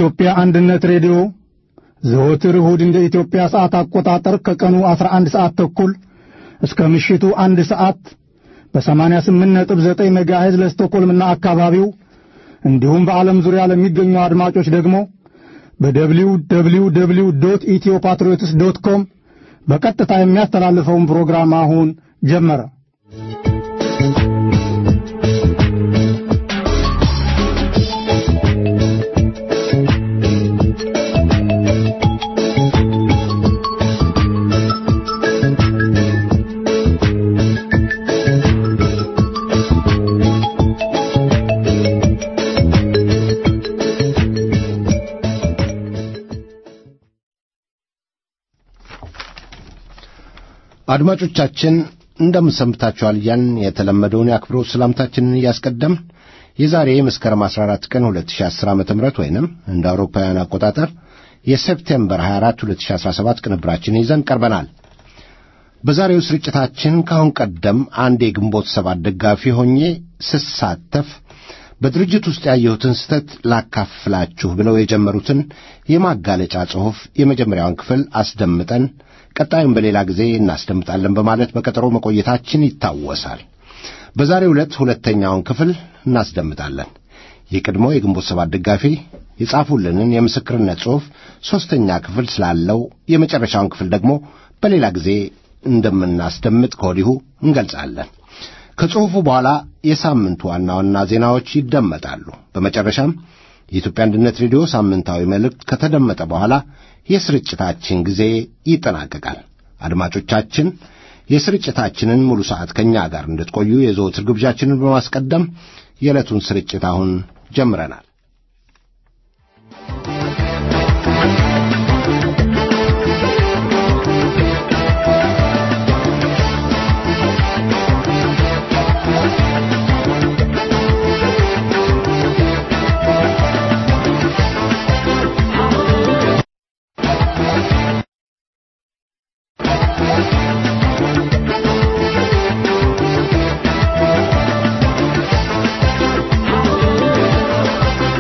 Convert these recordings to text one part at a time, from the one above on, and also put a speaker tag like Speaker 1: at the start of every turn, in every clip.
Speaker 1: የኢትዮጵያ አንድነት ሬዲዮ ዘወትር እሁድ እንደ ኢትዮጵያ ሰዓት አቆጣጠር ከቀኑ 11 ሰዓት ተኩል እስከ ምሽቱ አንድ ሰዓት በ88.9 ሜጋሄዝ ለስቶኮልምና አካባቢው እንዲሁም በዓለም ዙሪያ ለሚገኙ አድማጮች ደግሞ በደብሊው ደብሊው ደብሊው ዶት ኢትዮ ፓትሪዮትስ ዶት ኮም በቀጥታ የሚያስተላልፈውን ፕሮግራም አሁን ጀመረ።
Speaker 2: አድማጮቻችን እንደምንሰምታችኋል እያልን የተለመደውን የአክብሮት ሰላምታችንን እያስቀደምን የዛሬ መስከረም 14 ቀን 2010 ዓ ም ወይንም እንደ አውሮፓውያን አቆጣጠር የሴፕቴምበር 24 2017 ቅንብራችንን ይዘን ቀርበናል። በዛሬው ስርጭታችን ከአሁን ቀደም አንድ የግንቦት ሰባት ደጋፊ ሆኜ ስሳተፍ በድርጅት ውስጥ ያየሁትን ስህተት ላካፍላችሁ ብለው የጀመሩትን የማጋለጫ ጽሑፍ የመጀመሪያውን ክፍል አስደምጠን ቀጣዩን በሌላ ጊዜ እናስደምጣለን በማለት በቀጠሮ መቆየታችን ይታወሳል። በዛሬው ዕለት ሁለተኛውን ክፍል እናስደምጣለን። የቀድሞ የግንቦት ሰባት ደጋፊ የጻፉልንን የምስክርነት ጽሑፍ ሦስተኛ ክፍል ስላለው የመጨረሻውን ክፍል ደግሞ በሌላ ጊዜ እንደምናስደምጥ ከወዲሁ እንገልጻለን። ከጽሑፉ በኋላ የሳምንቱ ዋና ዋና ዜናዎች ይደመጣሉ። በመጨረሻም የኢትዮጵያ አንድነት ሬዲዮ ሳምንታዊ መልእክት ከተደመጠ በኋላ የስርጭታችን ጊዜ ይጠናቀቃል። አድማጮቻችን የስርጭታችንን ሙሉ ሰዓት ከእኛ ጋር እንድትቆዩ የዘወትር ግብዣችንን በማስቀደም የዕለቱን ስርጭት አሁን ጀምረናል።
Speaker 3: Thank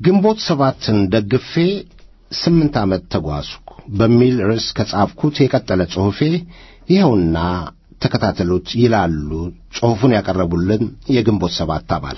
Speaker 2: ግንቦት ሰባትን ደግፌ ስምንት ዓመት ተጓዝኩ በሚል ርዕስ ከጻፍኩት የቀጠለ ጽሑፌ ይኸውና ተከታተሉት ይላሉ ጽሑፉን ያቀረቡልን የግንቦት ሰባት አባል።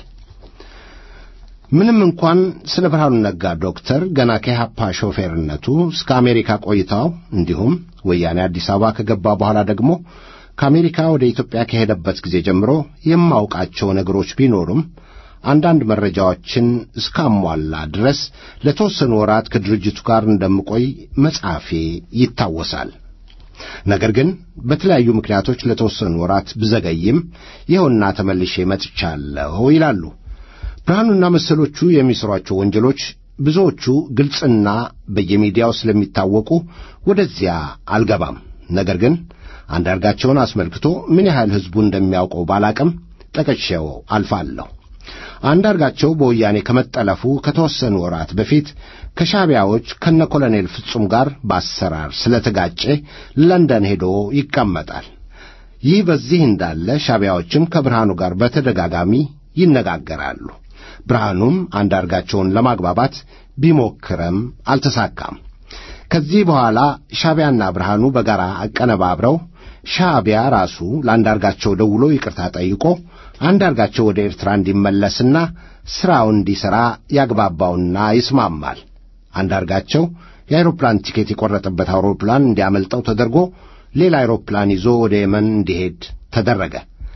Speaker 2: ምንም እንኳን ስለ ብርሃኑ ነጋ ዶክተር ገና ከኢህአፓ ሾፌርነቱ እስከ አሜሪካ ቆይታው እንዲሁም ወያኔ አዲስ አበባ ከገባ በኋላ ደግሞ ከአሜሪካ ወደ ኢትዮጵያ ከሄደበት ጊዜ ጀምሮ የማውቃቸው ነገሮች ቢኖሩም አንዳንድ መረጃዎችን እስካሟላ ድረስ ለተወሰኑ ወራት ከድርጅቱ ጋር እንደምቆይ መጻፌ ይታወሳል። ነገር ግን በተለያዩ ምክንያቶች ለተወሰኑ ወራት ብዘገይም ይኸውና ተመልሼ መጥቻለሁ ይላሉ። ብርሃኑና መሰሎቹ የሚሠሯቸው ወንጀሎች ብዙዎቹ ግልጽና በየሚዲያው ስለሚታወቁ ወደዚያ አልገባም። ነገር ግን አንዳርጋቸውን አስመልክቶ ምን ያህል ሕዝቡ እንደሚያውቀው ባላቅም ጠቅሼው አልፋለሁ። አንዳርጋቸው በወያኔ ከመጠለፉ ከተወሰኑ ወራት በፊት ከሻዕቢያዎች ከነ ኮሎኔል ፍጹም ጋር በአሰራር ስለተጋጨ ለንደን ሄዶ ይቀመጣል። ይህ በዚህ እንዳለ ሻዕቢያዎችም ከብርሃኑ ጋር በተደጋጋሚ ይነጋገራሉ። ብርሃኑም አንዳርጋቸውን ለማግባባት ቢሞክረም አልተሳካም። ከዚህ በኋላ ሻዕቢያና ብርሃኑ በጋራ አቀነባብረው ሻዕቢያ ራሱ ለአንዳርጋቸው ደውሎ ይቅርታ ጠይቆ አንዳርጋቸው ወደ ኤርትራ እንዲመለስና ሥራውን እንዲሠራ ያግባባውና ይስማማል። አንዳርጋቸው የአውሮፕላን ቲኬት የቈረጠበት አውሮፕላን እንዲያመልጠው ተደርጎ ሌላ አውሮፕላን ይዞ ወደ የመን እንዲሄድ ተደረገ።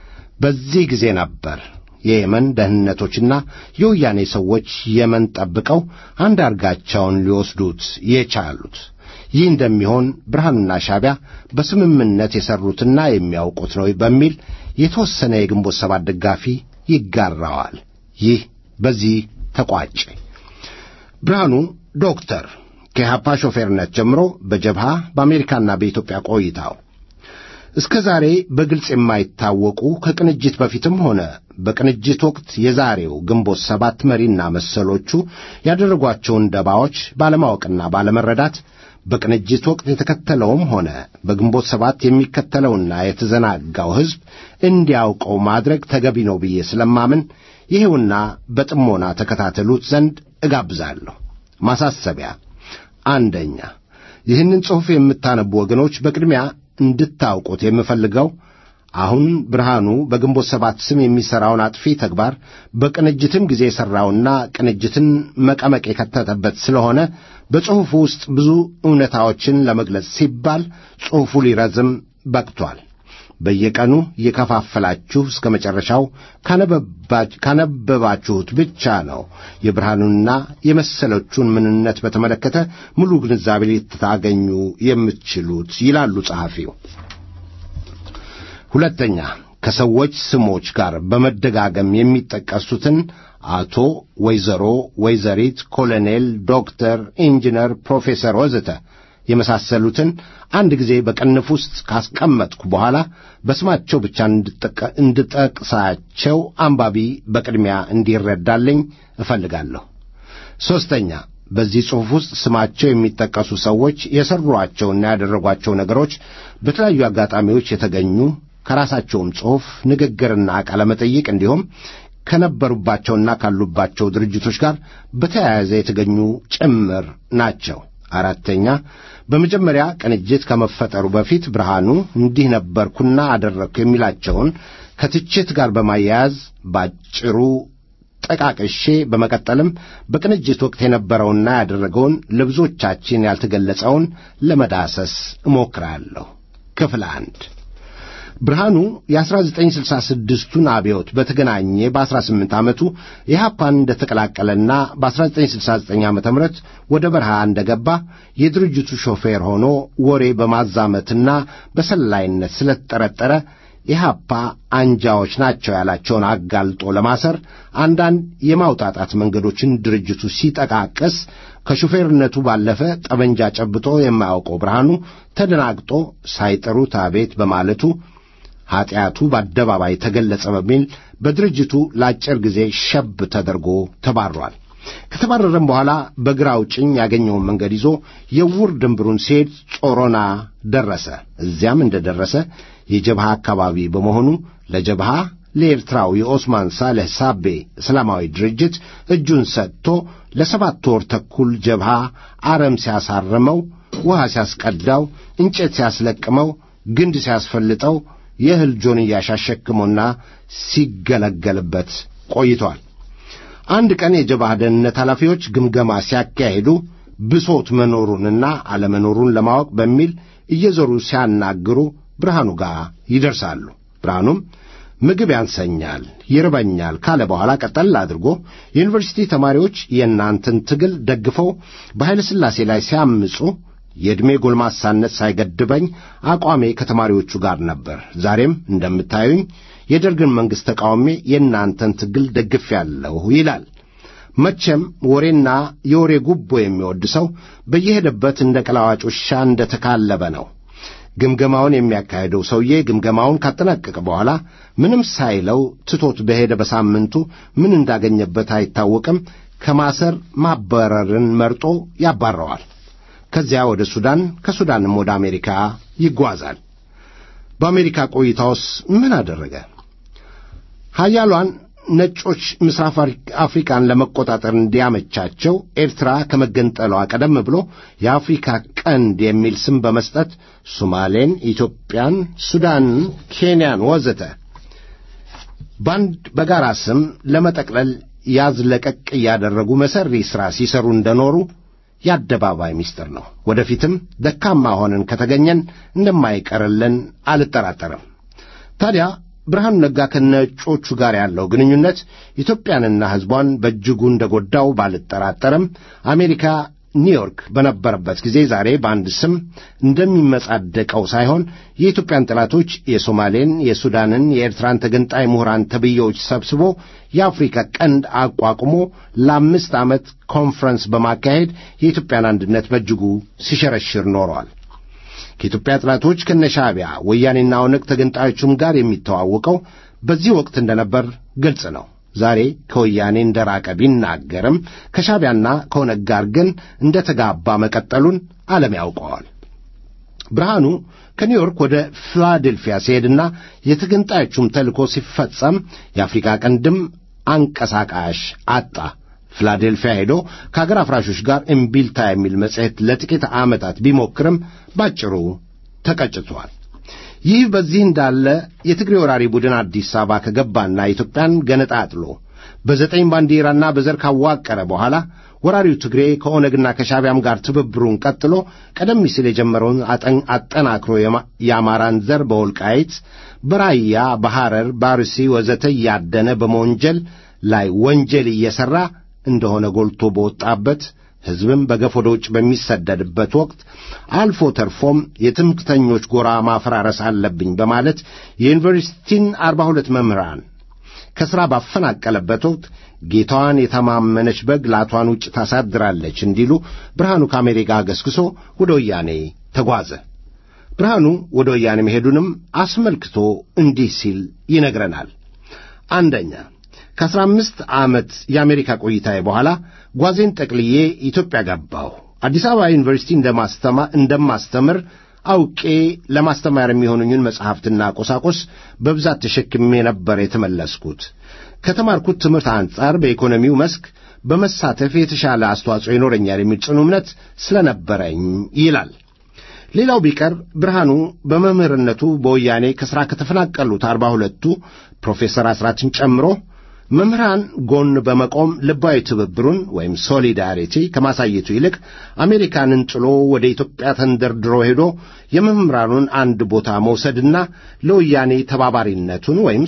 Speaker 2: በዚህ ጊዜ ነበር የየመን ደህንነቶችና የወያኔ ሰዎች የመን ጠብቀው አንዳርጋቸውን ሊወስዱት የቻሉት። ይህ እንደሚሆን ብርሃኑና ሻዕቢያ በስምምነት የሠሩትና የሚያውቁት ነው በሚል የተወሰነ የግንቦት ሰባት ደጋፊ ይጋራዋል። ይህ በዚህ ተቋጨ። ብርሃኑ ዶክተር ከኢህአፓ ሾፌርነት ጀምሮ በጀብሃ በአሜሪካና በኢትዮጵያ ቆይታው እስከ ዛሬ በግልጽ የማይታወቁ ከቅንጅት በፊትም ሆነ በቅንጅት ወቅት የዛሬው ግንቦት ሰባት መሪና መሰሎቹ ያደረጓቸውን ደባዎች ባለማወቅና ባለመረዳት በቅንጅት ወቅት የተከተለውም ሆነ በግንቦት ሰባት የሚከተለውና የተዘናጋው ሕዝብ እንዲያውቀው ማድረግ ተገቢ ነው ብዬ ስለማምን ይሄውና በጥሞና ተከታተሉት ዘንድ እጋብዛለሁ። ማሳሰቢያ፣ አንደኛ ይህንን ጽሑፍ የምታነቡ ወገኖች በቅድሚያ እንድታውቁት የምፈልገው አሁን ብርሃኑ በግንቦት ሰባት ስም የሚሠራውን አጥፊ ተግባር በቅንጅትም ጊዜ የሠራውና ቅንጅትን መቀመቅ የከተተበት ስለሆነ በጽሑፉ ውስጥ ብዙ እውነታዎችን ለመግለጽ ሲባል ጽሑፉ ሊረዝም በቅቷል። በየቀኑ እየከፋፈላችሁ እስከ መጨረሻው ካነበባችሁት ብቻ ነው የብርሃኑንና የመሰሎቹን ምንነት በተመለከተ ሙሉ ግንዛቤ ልታገኙ የምትችሉት ይላሉ ጸሐፊው። ሁለተኛ ከሰዎች ስሞች ጋር በመደጋገም የሚጠቀሱትን አቶ፣ ወይዘሮ፣ ወይዘሪት፣ ኮሎኔል፣ ዶክተር፣ ኢንጂነር፣ ፕሮፌሰር ወዘተ የመሳሰሉትን አንድ ጊዜ በቅንፍ ውስጥ ካስቀመጥኩ በኋላ በስማቸው ብቻ እንድጠቅሳቸው አንባቢ በቅድሚያ እንዲረዳልኝ እፈልጋለሁ። ሦስተኛ በዚህ ጽሑፍ ውስጥ ስማቸው የሚጠቀሱ ሰዎች የሠሯቸውና ያደረጓቸው ነገሮች በተለያዩ አጋጣሚዎች የተገኙ ከራሳቸውም ጽሑፍ ንግግርና ቃለ መጠይቅ እንዲሁም ከነበሩባቸውና ካሉባቸው ድርጅቶች ጋር በተያያዘ የተገኙ ጭምር ናቸው። አራተኛ በመጀመሪያ ቅንጅት ከመፈጠሩ በፊት ብርሃኑ እንዲህ ነበርኩና አደረግኩ የሚላቸውን ከትችት ጋር በማያያዝ ባጭሩ ጠቃቅሼ በመቀጠልም በቅንጅት ወቅት የነበረውና ያደረገውን ለብዙዎቻችን ያልተገለጸውን ለመዳሰስ እሞክራለሁ። ክፍል አንድ ብርሃኑ የ1966ቱን አብዮት በተገናኘ በ18 ዓመቱ ኢህአፓን እንደተቀላቀለና በ1969 ዓ ም ወደ በረሃ እንደገባ የድርጅቱ ሾፌር ሆኖ ወሬ በማዛመትና በሰላይነት ስለተጠረጠረ ኢህአፓ አንጃዎች ናቸው ያላቸውን አጋልጦ ለማሰር አንዳንድ የማውጣጣት መንገዶችን ድርጅቱ ሲጠቃቅስ ከሹፌርነቱ ባለፈ ጠመንጃ ጨብጦ የማያውቀው ብርሃኑ ተደናግጦ ሳይጠሩት አቤት በማለቱ ኀጢአቱ በአደባባይ ተገለጸ በሚል በድርጅቱ ለአጭር ጊዜ ሸብ ተደርጎ ተባሯል። ከተባረረም በኋላ በግራው ጭኝ ያገኘውን መንገድ ይዞ የውር ድንብሩን ሲሄድ ጾሮና ደረሰ። እዚያም እንደ ደረሰ የጀብሃ አካባቢ በመሆኑ ለጀብሃ ለኤርትራው የኦስማን ሳሌህ ሳቤ እስላማዊ ድርጅት እጁን ሰጥቶ ለሰባት ወር ተኩል ጀብሃ አረም ሲያሳርመው፣ ውሃ ሲያስቀዳው፣ እንጨት ሲያስለቅመው፣ ግንድ ሲያስፈልጠው፣ የእህል ጆንያ ሲያሸክመውና ሲገለገልበት ቆይቷል። አንድ ቀን የጀብሃ ደህንነት ኃላፊዎች ግምገማ ሲያካሂዱ ብሶት መኖሩንና አለመኖሩን ለማወቅ በሚል እየዞሩ ሲያናግሩ ብርሃኑ ጋር ይደርሳሉ። ብርሃኑም ምግብ ያንሰኛል፣ ይርበኛል ካለ በኋላ ቀጠል አድርጎ የዩኒቨርሲቲ ተማሪዎች የእናንተን ትግል ደግፈው በኃይለ ሥላሴ ላይ ሲያምፁ የዕድሜ ጎልማሳነት ሳይገድበኝ አቋሜ ከተማሪዎቹ ጋር ነበር። ዛሬም እንደምታዩኝ የደርግን መንግሥት ተቃውሜ የእናንተን ትግል ደግፌአለሁ ይላል። መቼም ወሬና የወሬ ጉቦ የሚወድ ሰው በየሄደበት እንደ ቀላዋጭ ውሻ እንደ ተካለበ ነው። ግምገማውን የሚያካሄደው ሰውዬ ግምገማውን ካጠናቀቀ በኋላ ምንም ሳይለው ትቶት በሄደ በሳምንቱ ምን እንዳገኘበት አይታወቅም። ከማሰር ማባረርን መርጦ ያባረዋል። ከዚያ ወደ ሱዳን፣ ከሱዳንም ወደ አሜሪካ ይጓዛል። በአሜሪካ ቆይታውስ ምን አደረገ? ሀያሏን ነጮች ምስራቅ አፍሪካን ለመቆጣጠር እንዲያመቻቸው ኤርትራ ከመገንጠሏ ቀደም ብሎ የአፍሪካ ቀንድ የሚል ስም በመስጠት ሶማሌን፣ ኢትዮጵያን፣ ሱዳንን፣ ኬንያን ወዘተ በአንድ በጋራ ስም ለመጠቅለል ያዝ ለቀቅ እያደረጉ መሰሪ ሥራ ሲሰሩ እንደኖሩ የአደባባይ ምስጢር ነው። ወደፊትም ደካማ ሆነን ከተገኘን እንደማይቀርልን አልጠራጠርም። ታዲያ ብርሃኑ ነጋ ከነጮቹ ጋር ያለው ግንኙነት ኢትዮጵያንና ሕዝቧን በእጅጉ እንደጎዳው ባልጠራጠርም አሜሪካ ኒውዮርክ በነበረበት ጊዜ ዛሬ በአንድ ስም እንደሚመጻደቀው ሳይሆን የኢትዮጵያን ጠላቶች የሶማሌን፣ የሱዳንን፣ የኤርትራን ተገንጣይ ምሁራን ተብዬዎች ሰብስቦ የአፍሪካ ቀንድ አቋቁሞ ለአምስት ዓመት ኮንፈረንስ በማካሄድ የኢትዮጵያን አንድነት በእጅጉ ሲሸረሽር ኖረዋል። ከኢትዮጵያ ጠላቶች ከነሻዕቢያ ወያኔና ኦነግ ተገንጣዮቹም ጋር የሚተዋወቀው በዚህ ወቅት እንደነበር ግልጽ ነው። ዛሬ ከወያኔ እንደ ራቀ ቢናገርም ከሻዕቢያና ከኦነግ ጋር ግን እንደ ተጋባ መቀጠሉን ዓለም ያውቀዋል። ብርሃኑ ከኒውዮርክ ወደ ፊላዴልፊያ ሲሄድና የተገንጣዮቹም ተልእኮ ሲፈጸም የአፍሪካ ቀንድም አንቀሳቃሽ አጣ። ፊላዴልፊያ ሄዶ ከአገር አፍራሾች ጋር እምቢልታ የሚል መጽሔት ለጥቂት ዓመታት ቢሞክርም ባጭሩ ተቀጭቷል። ይህ በዚህ እንዳለ የትግሬ ወራሪ ቡድን አዲስ አበባ ከገባና ኢትዮጵያን ገነጣጥሎ በዘጠኝ ባንዲራና በዘር ካዋቀረ በኋላ ወራሪው ትግሬ ከኦነግና ከሻዕቢያም ጋር ትብብሩን ቀጥሎ ቀደም ሲል የጀመረውን አጠናክሮ የአማራን ዘር በወልቃይት፣ በራያ፣ በሐረር፣ በአርሲ ወዘተ እያደነ በመወንጀል ላይ ወንጀል እየሠራ እንደሆነ ጎልቶ በወጣበት ሕዝብም በገፍ ወደ ውጭ በሚሰደድበት ወቅት አልፎ ተርፎም የትምክተኞች ጎራ ማፈራረስ አለብኝ በማለት የዩኒቨርሲቲን አርባ ሁለት መምህራን ከሥራ ባፈናቀለበት ወቅት ጌታዋን የተማመነች በግ ላቷን ውጭ ታሳድራለች እንዲሉ ብርሃኑ ከአሜሪካ ገስግሶ ወደ ወያኔ ተጓዘ። ብርሃኑ ወደ ወያኔ መሄዱንም አስመልክቶ እንዲህ ሲል ይነግረናል። አንደኛ ከአስራ አምስት ዓመት የአሜሪካ ቆይታዬ በኋላ ጓዜን ጠቅልዬ ኢትዮጵያ ገባሁ። አዲስ አበባ ዩኒቨርሲቲ እንደማስተምር አውቄ ለማስተማር የሚሆኑኝን መጽሐፍትና ቁሳቁስ በብዛት ተሸክሜ ነበር የተመለስኩት። ከተማርኩት ትምህርት አንጻር በኢኮኖሚው መስክ በመሳተፍ የተሻለ አስተዋጽኦ ይኖረኛል የሚል ጽኑ እምነት ስለነበረኝ ይላል። ሌላው ቢቀር ብርሃኑ በመምህርነቱ በወያኔ ከሥራ ከተፈናቀሉት አርባ ሁለቱ ፕሮፌሰር አስራትን ጨምሮ መምህራን ጎን በመቆም ልባዊ ትብብሩን ወይም ሶሊዳሪቲ ከማሳየቱ ይልቅ አሜሪካንን ጥሎ ወደ ኢትዮጵያ ተንደርድሮ ሄዶ የመምህራኑን አንድ ቦታ መውሰድና ለወያኔ ተባባሪነቱን ወይም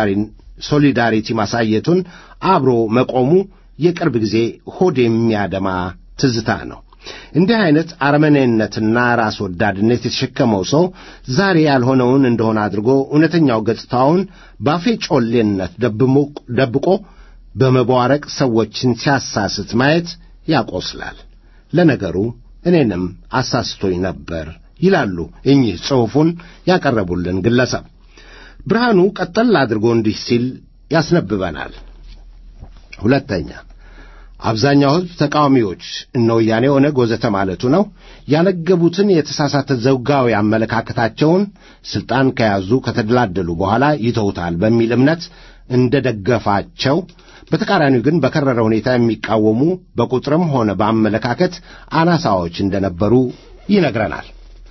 Speaker 2: ሶሊዳሪቲ ማሳየቱን አብሮ መቆሙ የቅርብ ጊዜ ሆድ የሚያደማ ትዝታ ነው። እንዲህ አይነት አረመኔነትና ራስ ወዳድነት የተሸከመው ሰው ዛሬ ያልሆነውን እንደሆነ አድርጎ እውነተኛው ገጽታውን ባፌ ጮሌነት ደብቆ በመቧረቅ ሰዎችን ሲያሳስት ማየት ያቆስላል። ለነገሩ እኔንም አሳስቶኝ ነበር ይላሉ እኚህ ጽሑፉን ያቀረቡልን ግለሰብ። ብርሃኑ ቀጠል አድርጎ እንዲህ ሲል ያስነብበናል። ሁለተኛ አብዛኛው ሕዝብ ተቃዋሚዎች እነ ወያኔ፣ ኦነግ ወዘተ ማለቱ ነው ያነገቡትን የተሳሳተ ዘውጋዊ አመለካከታቸውን ሥልጣን ከያዙ ከተደላደሉ በኋላ ይተውታል በሚል እምነት እንደ ደገፋቸው፣ በተቃራኒው ግን በከረረ ሁኔታ የሚቃወሙ በቁጥርም ሆነ በአመለካከት አናሳዎች እንደነበሩ ይነግረናል።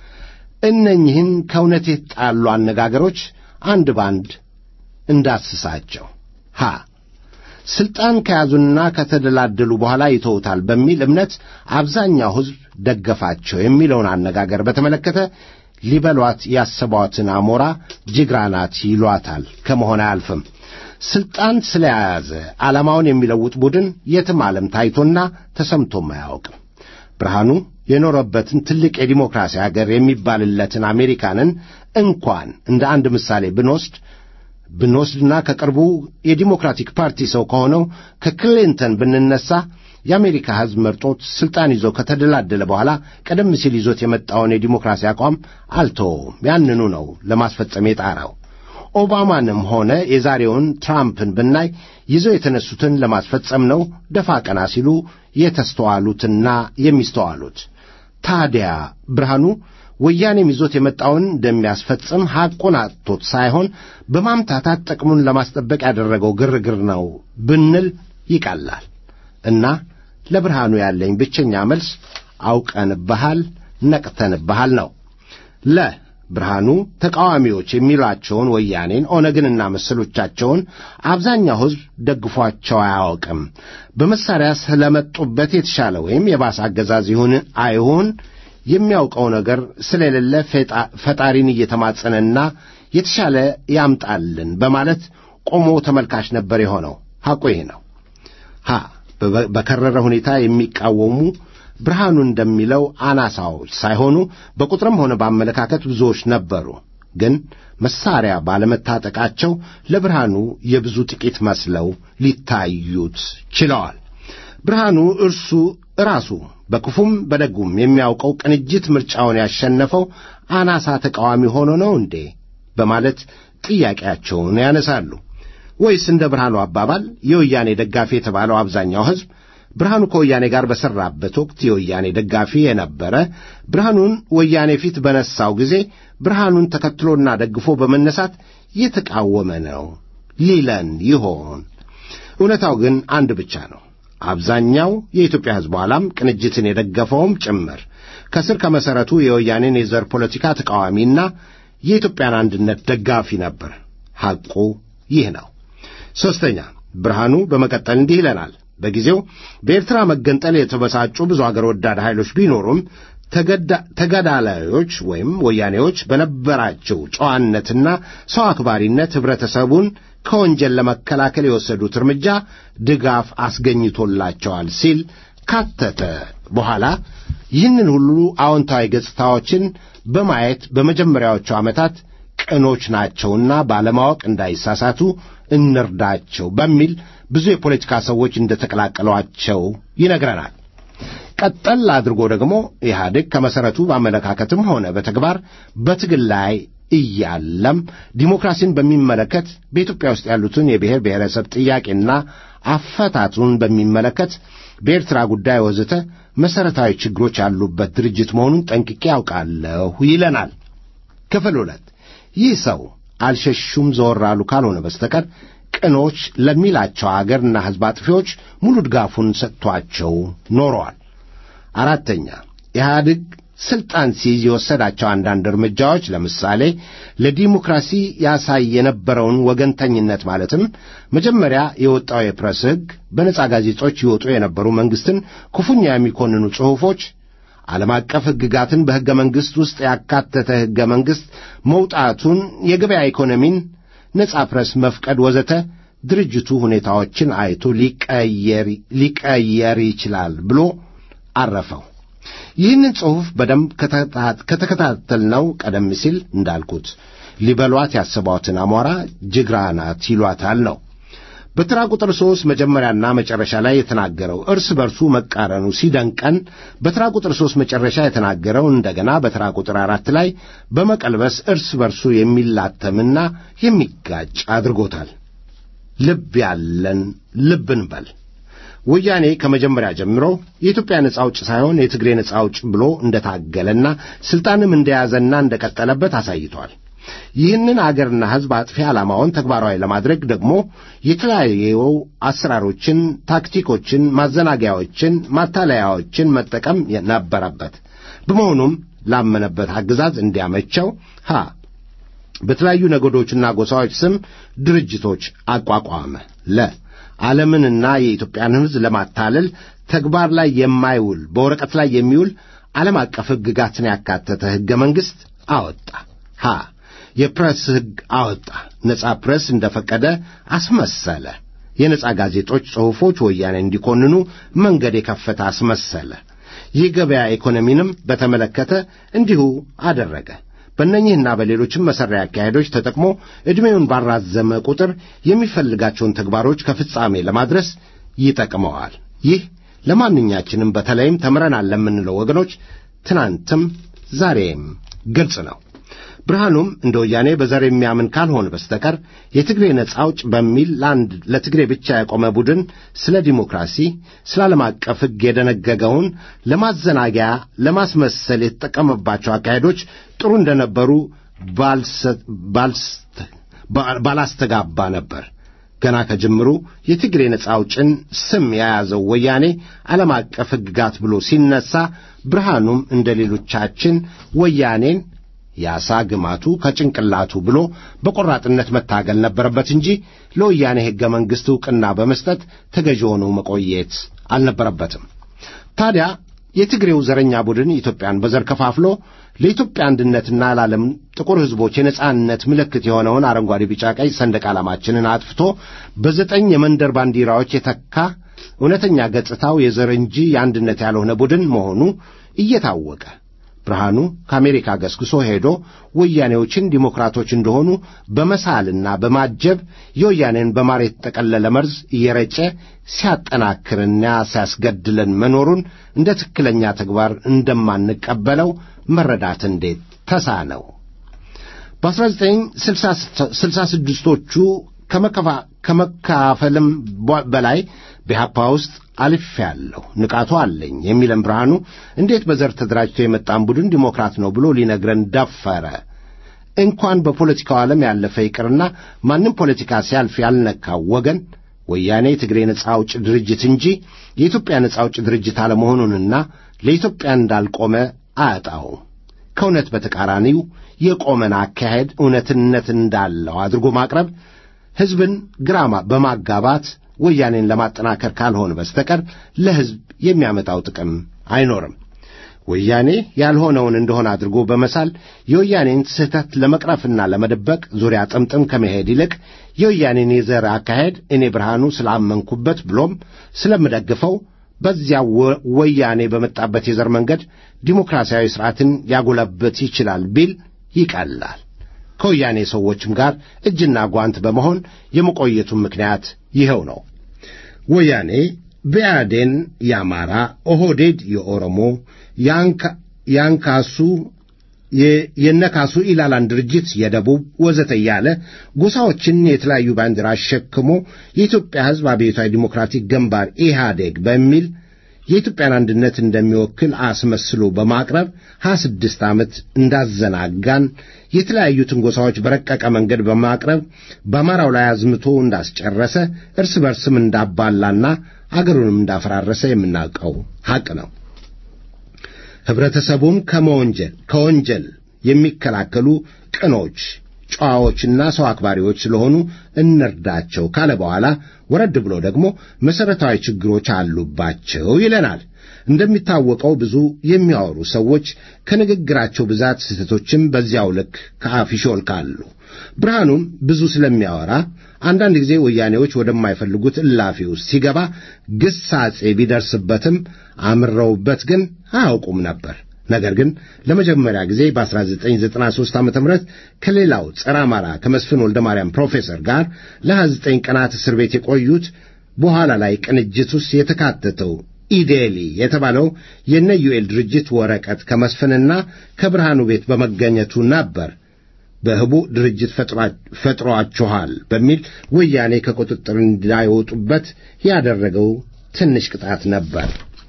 Speaker 2: እነኝህን ከእውነት የተጣሉ አነጋገሮች አንድ ባንድ እንዳስሳቸው ሀ ስልጣን ከያዙና ከተደላደሉ በኋላ ይተውታል በሚል እምነት አብዛኛው ሕዝብ ደገፋቸው የሚለውን አነጋገር በተመለከተ ሊበሏት ያሰቧትን አሞራ ጅግራ ናት ይሏታል ከመሆን አያልፍም። ስልጣን ስለያዘ ዓላማውን የሚለውጥ ቡድን የትም ዓለም ታይቶና ተሰምቶም አያውቅም። ብርሃኑ የኖረበትን ትልቅ የዲሞክራሲ አገር የሚባልለትን አሜሪካንን እንኳን እንደ አንድ ምሳሌ ብንወስድ ብንወስድና ከቅርቡ የዲሞክራቲክ ፓርቲ ሰው ከሆነው ከክሊንተን ብንነሳ የአሜሪካ ሕዝብ መርጦት ሥልጣን ይዞ ከተደላደለ በኋላ ቀደም ሲል ይዞት የመጣውን የዲሞክራሲ አቋም አልተወውም። ያንኑ ነው ለማስፈጸም የጣረው። ኦባማንም ሆነ የዛሬውን ትራምፕን ብናይ ይዘው የተነሱትን ለማስፈጸም ነው ደፋ ቀና ሲሉ የተስተዋሉትና የሚስተዋሉት። ታዲያ ብርሃኑ ወያኔም ይዞት የመጣውን እንደሚያስፈጽም ሐቁን አጥቶት ሳይሆን በማምታታት ጥቅሙን ለማስጠበቅ ያደረገው ግርግር ነው ብንል ይቀላል። እና ለብርሃኑ ያለኝ ብቸኛ መልስ አውቀንብሃል፣ ነቅተንብሃል ነው። ለ ብርሃኑ ተቃዋሚዎች የሚሏቸውን ወያኔን፣ ኦነግንና መሰሎቻቸውን አብዛኛው ሕዝብ ደግፏቸው አያውቅም። በመሳሪያ ስለመጡበት የተሻለ ወይም የባሰ አገዛዝ ይሁን አይሁን የሚያውቀው ነገር ስለሌለ ፈጣሪን እየተማጸነና የተሻለ ያምጣልን በማለት ቆሞ ተመልካች ነበር የሆነው። ሐቁ ይህ ነው። ሀ በከረረ ሁኔታ የሚቃወሙ ብርሃኑ እንደሚለው አናሳዎች ሳይሆኑ በቁጥርም ሆነ በአመለካከት ብዙዎች ነበሩ። ግን መሳሪያ ባለመታጠቃቸው ለብርሃኑ የብዙ ጥቂት መስለው ሊታዩት ችለዋል። ብርሃኑ እርሱ ራሱ በክፉም በደጉም የሚያውቀው ቅንጅት ምርጫውን ያሸነፈው አናሳ ተቃዋሚ ሆኖ ነው እንዴ? በማለት ጥያቄያቸውን ያነሳሉ። ወይስ እንደ ብርሃኑ አባባል የወያኔ ደጋፊ የተባለው አብዛኛው ሕዝብ ብርሃኑ ከወያኔ ጋር በሠራበት ወቅት የወያኔ ደጋፊ የነበረ ብርሃኑን ወያኔ ፊት በነሳው ጊዜ ብርሃኑን ተከትሎና ደግፎ በመነሳት የተቃወመ ነው ሊለን ይሆን? እውነታው ግን አንድ ብቻ ነው። አብዛኛው የኢትዮጵያ ሕዝብ ኋላም ቅንጅትን የደገፈውም ጭምር ከስር ከመሠረቱ የወያኔን የዘር ፖለቲካ ተቃዋሚና የኢትዮጵያን አንድነት ደጋፊ ነበር። ሐቁ ይህ ነው። ሦስተኛ ብርሃኑ በመቀጠል እንዲህ ይለናል። በጊዜው በኤርትራ መገንጠል የተበሳጩ ብዙ አገር ወዳድ ኃይሎች ቢኖሩም ተገዳላዮች ወይም ወያኔዎች በነበራቸው ጨዋነትና ሰው አክባሪነት ኅብረተሰቡን ከወንጀል ለመከላከል የወሰዱት እርምጃ ድጋፍ አስገኝቶላቸዋል ሲል ካተተ በኋላ ይህንን ሁሉ አዎንታዊ ገጽታዎችን በማየት በመጀመሪያዎቹ ዓመታት ቅኖች ናቸውና ባለማወቅ እንዳይሳሳቱ እንርዳቸው በሚል ብዙ የፖለቲካ ሰዎች እንደተቀላቀሏቸው ይነግረናል። ቀጠል አድርጎ ደግሞ ኢህአዴግ ከመሠረቱ በአመለካከትም ሆነ በተግባር በትግል ላይ እያለም ዲሞክራሲን በሚመለከት በኢትዮጵያ ውስጥ ያሉትን የብሔር ብሔረሰብ ጥያቄና አፈታቱን በሚመለከት በኤርትራ ጉዳይ ወዘተ መሠረታዊ ችግሮች ያሉበት ድርጅት መሆኑን ጠንቅቄ ያውቃለሁ ይለናል። ክፍል ሁለት ይህ ሰው አልሸሹም ዘወር አሉ ካልሆነ በስተቀር ቅኖች ለሚላቸው አገርና ሕዝብ አጥፊዎች ሙሉ ድጋፉን ሰጥቷቸው ኖረዋል። አራተኛ ኢህአዴግ ስልጣን ሲይዝ የወሰዳቸው አንዳንድ እርምጃዎች ለምሳሌ ለዲሞክራሲ ያሳይ የነበረውን ወገንተኝነት ማለትም መጀመሪያ የወጣው የፕሬስ ሕግ፣ በነጻ ጋዜጦች ይወጡ የነበሩ መንግሥትን ክፉኛ የሚኮንኑ ጽሑፎች፣ ዓለም አቀፍ ሕግጋትን በሕገ መንግሥት ውስጥ ያካተተ ሕገ መንግሥት መውጣቱን፣ የገበያ ኢኮኖሚን፣ ነጻ ፕሬስ መፍቀድ ወዘተ ድርጅቱ ሁኔታዎችን አይቶ ሊቀየር ይችላል ብሎ አረፈው። ይህንን ጽሑፍ በደንብ ከተከታተልነው ቀደም ሲል እንዳልኩት ሊበሏት ያሰቧትን አሞራ ጅግራ ናት ይሏታል ነው። በተራ ቁጥር ሦስት መጀመሪያና መጨረሻ ላይ የተናገረው እርስ በርሱ መቃረኑ ሲደንቀን በተራ ቁጥር ሦስት መጨረሻ የተናገረው እንደገና በተራ ቁጥር አራት ላይ በመቀልበስ እርስ በርሱ የሚላተምና የሚጋጭ አድርጎታል። ልብ ያለን ልብ እንበል። ወያኔ ከመጀመሪያ ጀምሮ የኢትዮጵያ ነጻ አውጭ ሳይሆን የትግሬ ነጻ አውጭ ብሎ እንደታገለና ስልጣንም እንደያዘና እንደቀጠለበት አሳይቷል። ይህንን አገርና ሕዝብ አጥፊ ዓላማውን ተግባራዊ ለማድረግ ደግሞ የተለያዩ አሰራሮችን፣ ታክቲኮችን፣ ማዘናጊያዎችን፣ ማታለያዎችን መጠቀም ነበረበት። በመሆኑም ላመነበት አገዛዝ እንዲያመቸው ሀ በተለያዩ ነገዶችና ጎሳዎች ስም ድርጅቶች አቋቋመ። ለ ዓለምንና የኢትዮጵያን ሕዝብ ለማታለል ተግባር ላይ የማይውል በወረቀት ላይ የሚውል ዓለም አቀፍ ሕግጋትን ያካተተ ሕገ መንግሥት አወጣ። ሀ የፕሬስ ሕግ አወጣ። ነጻ ፕሬስ እንደፈቀደ አስመሰለ። የነጻ ጋዜጦች ጽሑፎች ወያኔ እንዲኮንኑ መንገድ የከፈተ አስመሰለ። የገበያ ኢኮኖሚንም በተመለከተ እንዲሁ አደረገ። በእነኚህና በሌሎችም መሠሪያ አካሄዶች ተጠቅሞ ዕድሜውን ባራዘመ ቁጥር የሚፈልጋቸውን ተግባሮች ከፍጻሜ ለማድረስ ይጠቅመዋል። ይህ ለማንኛችንም በተለይም ተምረናል ለምንለው ወገኖች ትናንትም ዛሬም ግልጽ ነው። ብርሃኑም እንደ ወያኔ በዘር የሚያምን ካልሆነ በስተቀር የትግሬ ነጻ አውጭ በሚል ለአንድ ለትግሬ ብቻ የቆመ ቡድን ስለ ዲሞክራሲ፣ ስለ ዓለም አቀፍ ሕግ የደነገገውን ለማዘናጊያ ለማስመሰል የተጠቀመባቸው አካሄዶች ጥሩ እንደነበሩ ባላስተጋባ ነበር። ገና ከጅምሩ የትግሬ ነጻ አውጭን ስም የያዘው ወያኔ ዓለም አቀፍ ሕግጋት ብሎ ሲነሳ ብርሃኑም እንደ ሌሎቻችን ወያኔን የአሳ ግማቱ ከጭንቅላቱ ብሎ በቆራጥነት መታገል ነበረበት እንጂ ለወያኔ ሕገ መንግሥት ዕውቅና በመስጠት ተገዥ ሆኖ መቆየት አልነበረበትም። ታዲያ የትግሬው ዘረኛ ቡድን ኢትዮጵያን በዘር ከፋፍሎ ለኢትዮጵያ አንድነትና ለዓለም ጥቁር ሕዝቦች የነጻነት ምልክት የሆነውን አረንጓዴ፣ ቢጫ፣ ቀይ ሰንደቅ ዓላማችንን አጥፍቶ በዘጠኝ የመንደር ባንዲራዎች የተካ እውነተኛ ገጽታው የዘር እንጂ የአንድነት ያልሆነ ቡድን መሆኑ እየታወቀ ብርሃኑ ከአሜሪካ ገስግሶ ሄዶ ወያኔዎችን ዲሞክራቶች እንደሆኑ በመሳልና በማጀብ የወያኔን በማር የተጠቀለለ መርዝ እየረጨ ሲያጠናክርና ሲያስገድለን መኖሩን እንደ ትክክለኛ ተግባር እንደማንቀበለው መረዳት እንዴት ተሳነው? በ1966ቶቹ ከመካፈልም በላይ በኢህአፓ ውስጥ አልፌአለሁ፣ ንቃቱ አለኝ የሚለን ብርሃኑ እንዴት በዘር ተደራጅቶ የመጣን ቡድን ዲሞክራት ነው ብሎ ሊነግረን ደፈረ? እንኳን በፖለቲካው ዓለም ያለፈ ይቅርና ማንም ፖለቲካ ሲያልፍ ያልነካው ወገን ወያኔ የትግሬ ነጻ አውጭ ድርጅት እንጂ የኢትዮጵያ ነጻ አውጭ ድርጅት አለመሆኑንና ለኢትዮጵያ እንዳልቆመ አያጣውም። ከእውነት በተቃራኒው የቆመን አካሄድ እውነትነት እንዳለው አድርጎ ማቅረብ ሕዝብን ግራማ በማጋባት ወያኔን ለማጠናከር ካልሆነ በስተቀር ለሕዝብ የሚያመጣው ጥቅም አይኖርም። ወያኔ ያልሆነውን እንደሆነ አድርጎ በመሳል የወያኔን ስህተት ለመቅረፍና ለመደበቅ ዙሪያ ጥምጥም ከመሄድ ይልቅ የወያኔን የዘር አካሄድ እኔ ብርሃኑ ስላመንኩበት ብሎም ስለምደግፈው በዚያ ወያኔ በመጣበት የዘር መንገድ ዲሞክራሲያዊ ሥርዓትን ያጎለበት ይችላል ቢል ይቀላል። ከወያኔ ሰዎችም ጋር እጅና ጓንት በመሆን የመቆየቱን ምክንያት ይኸው ነው። ወያኔ ብአዴን የአማራ፣ ኦህዴድ የኦሮሞ፣ ያንካሱ የነካሱ ኢላላን ድርጅት የደቡብ ወዘተ እያለ ጎሳዎችን የተለያዩ ባንዲራ አሸክሞ የኢትዮጵያ ሕዝብ አብዮታዊ ዲሞክራቲክ ግንባር ኢህአዴግ በሚል የኢትዮጵያን አንድነት እንደሚወክል አስመስሎ በማቅረብ ሀያ ስድስት ዓመት እንዳዘናጋን የተለያዩትን ጎሳዎች በረቀቀ መንገድ በማቅረብ በአማራው ላይ አዝምቶ እንዳስጨረሰ እርስ በርስም እንዳባላና አገሩንም እንዳፈራረሰ የምናውቀው ሐቅ ነው። ኅብረተሰቡን ከመወንጀል ከወንጀል የሚከላከሉ ቅኖች ጨዋዎችና ሰው አክባሪዎች ስለሆኑ እንርዳቸው ካለ በኋላ ወረድ ብሎ ደግሞ መሠረታዊ ችግሮች አሉባቸው ይለናል። እንደሚታወቀው ብዙ የሚያወሩ ሰዎች ከንግግራቸው ብዛት ስህተቶችም በዚያው ልክ ከአፍ ይሾልካሉ። ብርሃኑም ብዙ ስለሚያወራ አንዳንድ ጊዜ ወያኔዎች ወደማይፈልጉት እላፊ ውስጥ ሲገባ ግሳጼ ቢደርስበትም አምረውበት ግን አያውቁም ነበር። ነገር ግን ለመጀመሪያ ጊዜ በ1993 ዓ ም ከሌላው ጸረ አማራ ከመስፍን ወልደ ማርያም ፕሮፌሰር ጋር ለ29 ቀናት እስር ቤት የቆዩት በኋላ ላይ ቅንጅት ውስጥ የተካተተው ኢዴሊ የተባለው የነ ዩኤል ድርጅት ወረቀት ከመስፍንና ከብርሃኑ ቤት በመገኘቱ ነበር። በህቡ ድርጅት ፈጥሯችኋል በሚል ወያኔ ከቁጥጥር እንዳይወጡበት ያደረገው ትንሽ ቅጣት ነበር።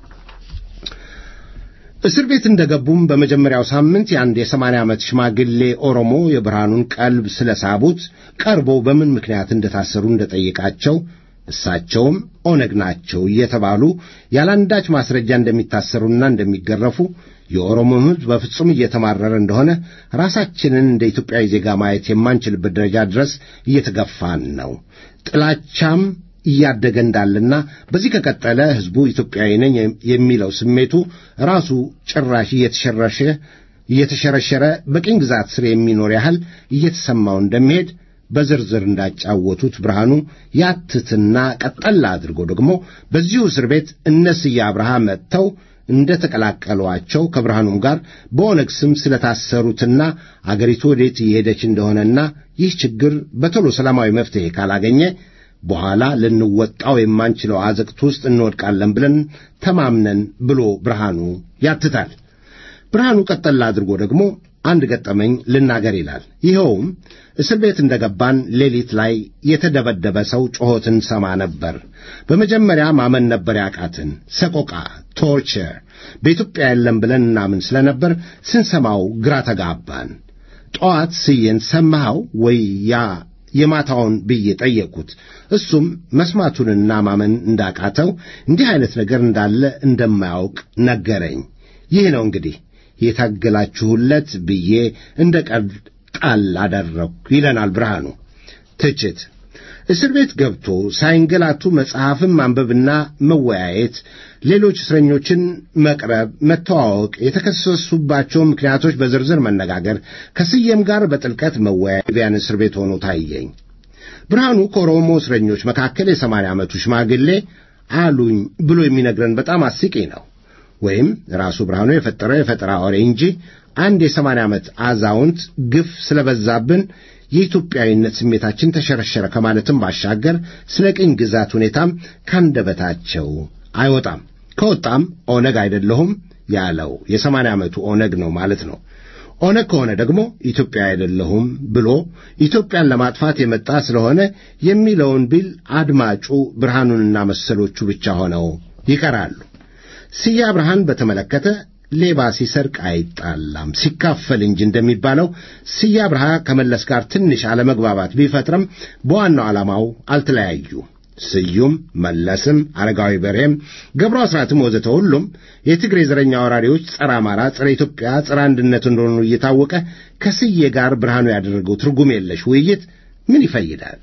Speaker 2: እስር ቤት እንደገቡም በመጀመሪያው ሳምንት የአንድ የሰማንያ ዓመት ሽማግሌ ኦሮሞ የብርሃኑን ቀልብ ስለሳቡት ቀርቦ በምን ምክንያት እንደታሰሩ እንደጠየቃቸው እሳቸውም ኦነግ ናቸው እየተባሉ ያለአንዳች ማስረጃ እንደሚታሰሩና እንደሚገረፉ የኦሮሞም ሕዝብ በፍጹም እየተማረረ እንደሆነ ራሳችንን እንደ ኢትዮጵያዊ ዜጋ ማየት የማንችልበት ደረጃ ድረስ እየተገፋን ነው። ጥላቻም እያደገ እንዳለና በዚህ ከቀጠለ ሕዝቡ ኢትዮጵያዊ ነኝ የሚለው ስሜቱ ራሱ ጭራሽ እየተሸረሸ እየተሸረሸረ በቅኝ ግዛት ስር የሚኖር ያህል እየተሰማው እንደሚሄድ በዝርዝር እንዳጫወቱት ብርሃኑ ያትትና ቀጠላ አድርጎ ደግሞ በዚሁ እስር ቤት እነ ስዬ አብርሃ መጥተው እንደ ተቀላቀሏቸው ከብርሃኑም ጋር በኦነግ ስም ስለታሰሩትና አገሪቱ ወዴት እየሄደች እንደሆነና ይህ ችግር በቶሎ ሰላማዊ መፍትሔ ካላገኘ በኋላ ልንወጣው የማንችለው አዘቅት ውስጥ እንወድቃለን ብለን ተማምነን ብሎ ብርሃኑ ያትታል። ብርሃኑ ቀጠላ አድርጎ ደግሞ አንድ ገጠመኝ ልናገር ይላል። ይኸውም እስር ቤት እንደገባን ሌሊት ላይ የተደበደበ ሰው ጮኸትን ሰማ ነበር። በመጀመሪያ ማመን ነበር ያቃትን። ሰቆቃ፣ ቶርቸር በኢትዮጵያ የለም ብለን እናምን ስለነበር ስንሰማው ግራ ተጋባን። ጠዋት ስዬን ሰማኸው ወይ ያ የማታውን ብዬ ጠየቅኩት። እሱም መስማቱንና ማመን እንዳቃተው እንዲህ አይነት ነገር እንዳለ እንደማያውቅ ነገረኝ። ይህ ነው እንግዲህ የታገላችሁለት ብዬ እንደ ቀልድ ጣል አደረግሁ ይለናል ብርሃኑ። ትችት እስር ቤት ገብቶ ሳይንገላቱ መጽሐፍን ማንበብና መወያየት፣ ሌሎች እስረኞችን መቅረብ፣ መተዋወቅ፣ የተከሰሱባቸው ምክንያቶች በዝርዝር መነጋገር፣ ከስየም ጋር በጥልቀት መወያየት ቢያን እስር ቤት ሆኖ ታየኝ። ብርሃኑ ከኦሮሞ እስረኞች መካከል የሰማንያ ዓመቱ ሽማግሌ አሉኝ ብሎ የሚነግረን በጣም አስቂ ነው። ወይም ራሱ ብርሃኑ የፈጠረው የፈጠራ ወሬ እንጂ አንድ የሰማንያ ዓመት አዛውንት ግፍ ስለበዛብን የኢትዮጵያዊነት ስሜታችን ተሸረሸረ ከማለትም ባሻገር ስለ ቅኝ ግዛት ሁኔታም ካንደበታቸው አይወጣም። ከወጣም ኦነግ አይደለሁም ያለው የሰማንያ ዓመቱ ኦነግ ነው ማለት ነው። ኦነግ ከሆነ ደግሞ ኢትዮጵያ አይደለሁም ብሎ ኢትዮጵያን ለማጥፋት የመጣ ስለሆነ የሚለውን ቢል አድማጩ ብርሃኑንና መሰሎቹ ብቻ ሆነው ይቀራሉ። ስዬ አብርሃን በተመለከተ ሌባ ሲሰርቅ አይጣላም ሲካፈል እንጂ እንደሚባለው ስዬ አብርሃ ከመለስ ጋር ትንሽ አለመግባባት ቢፈጥርም በዋናው ዓላማው አልተለያዩ። ስዩም መለስም፣ አረጋዊ በርሄም፣ ገብሩ አስራትም ወዘተ ሁሉም የትግሬ ዘረኛ ወራሪዎች ጸረ አማራ፣ ጸረ ኢትዮጵያ፣ ጸረ አንድነት እንደሆኑ እየታወቀ ከስዬ ጋር ብርሃኑ ያደረገው ትርጉም የለሽ ውይይት ምን ይፈይዳል?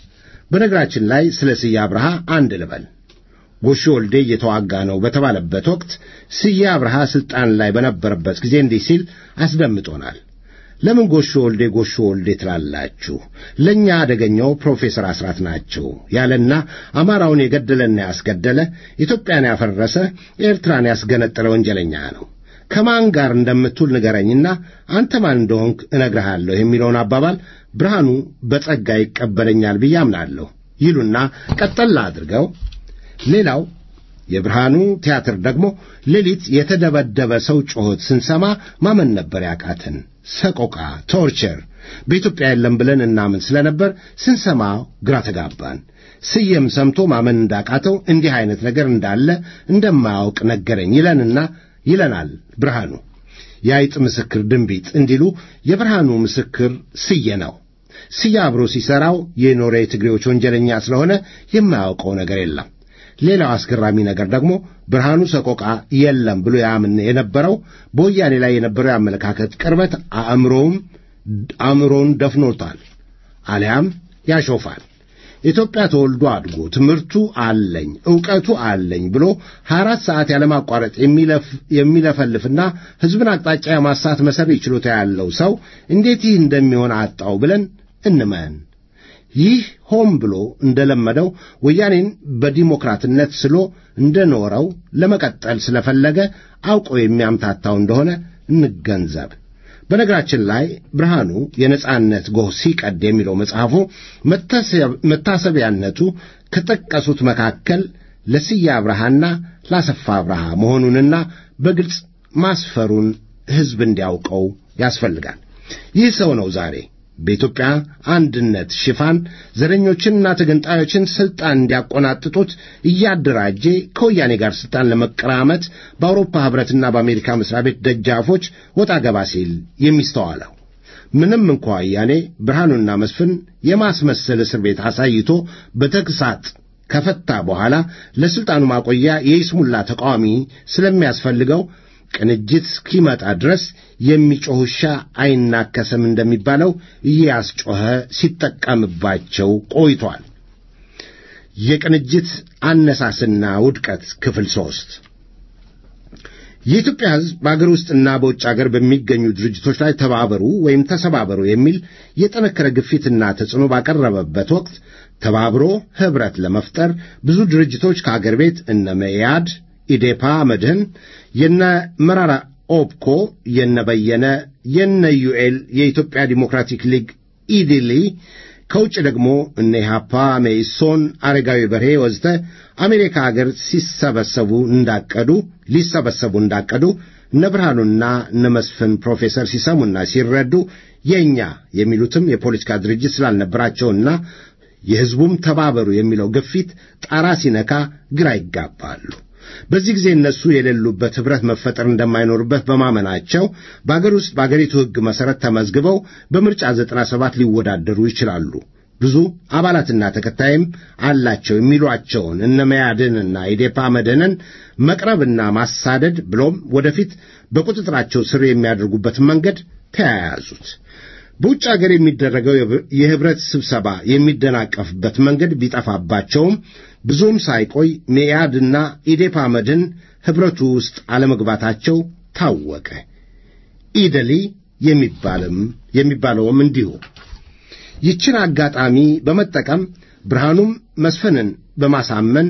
Speaker 2: በነገራችን ላይ ስለ ስዬ አብርሃ አንድ ልበል። ጎሾ ወልዴ እየተዋጋ ነው በተባለበት ወቅት ስዬ አብርሃ ሥልጣን ላይ በነበረበት ጊዜ እንዲህ ሲል አስደምጦናል። ለምን ጎሾ ወልዴ ጎሾ ወልዴ ትላላችሁ? ለእኛ አደገኛው ፕሮፌሰር አስራት ናቸው ያለና አማራውን የገደለና ያስገደለ ኢትዮጵያን ያፈረሰ ኤርትራን ያስገነጠለ ወንጀለኛ ነው። ከማን ጋር እንደምትውል ንገረኝና አንተ ማን እንደሆንክ እነግርሃለሁ የሚለውን አባባል ብርሃኑ በጸጋ ይቀበለኛል ብዬ አምናለሁ ይሉና ቀጠላ አድርገው ሌላው የብርሃኑ ቲያትር ደግሞ ሌሊት የተደበደበ ሰው ጮኸት ስንሰማ ማመን ነበር ያቃትን። ሰቆቃ፣ ቶርቸር በኢትዮጵያ የለም ብለን እናምን ስለነበር ስንሰማ ግራ ተጋባን። ስየም ሰምቶ ማመን እንዳቃተው እንዲህ አይነት ነገር እንዳለ እንደማያውቅ ነገረኝ ይለንና ይለናል ብርሃኑ። የአይጥ ምስክር ድንቢጥ እንዲሉ የብርሃኑ ምስክር ስየ ነው። ስየ አብሮ ሲሠራው የኖረ የትግሬዎች ወንጀለኛ ስለሆነ የማያውቀው ነገር የለም። ሌላው አስገራሚ ነገር ደግሞ ብርሃኑ ሰቆቃ የለም ብሎ ያምን የነበረው በወያኔ ላይ የነበረው የአመለካከት ቅርበት አእምሮውም አእምሮውን ደፍኖታል፣ አሊያም ያሾፋል። ኢትዮጵያ ተወልዶ አድጎ ትምህርቱ አለኝ ዕውቀቱ አለኝ ብሎ ሀያ አራት ሰዓት ያለማቋረጥ የሚለፈልፍና ሕዝብን አቅጣጫ የማሳት መሠሪ ችሎታ ያለው ሰው እንዴት ይህ እንደሚሆን አጣው ብለን እንመን። ይህ ሆም ብሎ እንደለመደው ወያኔን በዲሞክራትነት ስሎ እንደኖረው ለመቀጠል ስለፈለገ አውቆ የሚያምታታው እንደሆነ እንገንዘብ። በነገራችን ላይ ብርሃኑ የነጻነት ጎህ ሲቀድ የሚለው መጽሐፉ መታሰቢያነቱ ከጠቀሱት መካከል ለስዬ አብርሃና ላሰፋ አብርሃ መሆኑንና በግልጽ ማስፈሩን ሕዝብ እንዲያውቀው ያስፈልጋል። ይህ ሰው ነው ዛሬ በኢትዮጵያ አንድነት ሽፋን ዘረኞችንና ተገንጣዮችን ሥልጣን እንዲያቆናጥጡት እያደራጀ ከወያኔ ጋር ሥልጣን ለመቀራመት በአውሮፓ ኅብረትና በአሜሪካ መሥሪያ ቤት ደጃፎች ወጣ ገባ ሲል የሚስተዋለው ምንም እንኳ ወያኔ ብርሃኑና መስፍን የማስመሰል እስር ቤት አሳይቶ በተግሳጥ ከፈታ በኋላ ለሥልጣኑ ማቆያ የይስሙላ ተቃዋሚ ስለሚያስፈልገው ቅንጅት እስኪመጣ ድረስ የሚጮህ ውሻ አይናከስም እንደሚባለው እያስጮኸ ሲጠቀምባቸው ቆይቷል። የቅንጅት አነሳስና ውድቀት ክፍል ሦስት የኢትዮጵያ ሕዝብ በአገር ውስጥና በውጭ አገር በሚገኙ ድርጅቶች ላይ ተባበሩ ወይም ተሰባበሩ የሚል የጠነከረ ግፊትና ተጽዕኖ ባቀረበበት ወቅት ተባብሮ ኅብረት ለመፍጠር ብዙ ድርጅቶች ከአገር ቤት እነ መኢአድ፣ ኢዴፓ፣ መድህን፣ የነ መራራ ኦብኮ፣ የነ በየነ፣ የነ ዩኤል፣ የኢትዮጵያ ዲሞክራቲክ ሊግ ኢዲሊ ከውጭ ደግሞ እነ ኢሃፓ፣ መኢሶን፣ አረጋዊ በርሄ ወዘተ አሜሪካ አገር ሲሰበሰቡ እንዳቀዱ ሊሰበሰቡ እንዳቀዱ እነ ብርሃኑና እነ መስፍን ፕሮፌሰር ሲሰሙና ሲረዱ የእኛ የሚሉትም የፖለቲካ ድርጅት ስላልነበራቸውና የሕዝቡም ተባበሩ የሚለው ግፊት ጣራ ሲነካ ግራ ይጋባሉ። በዚህ ጊዜ እነሱ የሌሉበት ኅብረት መፈጠር እንደማይኖርበት በማመናቸው በአገር ውስጥ በአገሪቱ ሕግ መሠረት ተመዝግበው በምርጫ ዘጠና ሰባት ሊወዳደሩ ይችላሉ። ብዙ አባላትና ተከታይም አላቸው የሚሏቸውን እነ መያድንና ኢዴፓ መድህንን መቅረብና ማሳደድ ብሎም ወደፊት በቁጥጥራቸው ስር የሚያደርጉበትን መንገድ ተያያዙት። በውጭ አገር የሚደረገው የኅብረት ስብሰባ የሚደናቀፍበት መንገድ ቢጠፋባቸውም ብዙም ሳይቆይ ሜያድና ኢዴፓ መድን ኅብረቱ ውስጥ አለመግባታቸው ታወቀ። ኢደሊ የሚባልም የሚባለውም እንዲሁ። ይችን አጋጣሚ በመጠቀም ብርሃኑም መስፍንን በማሳመን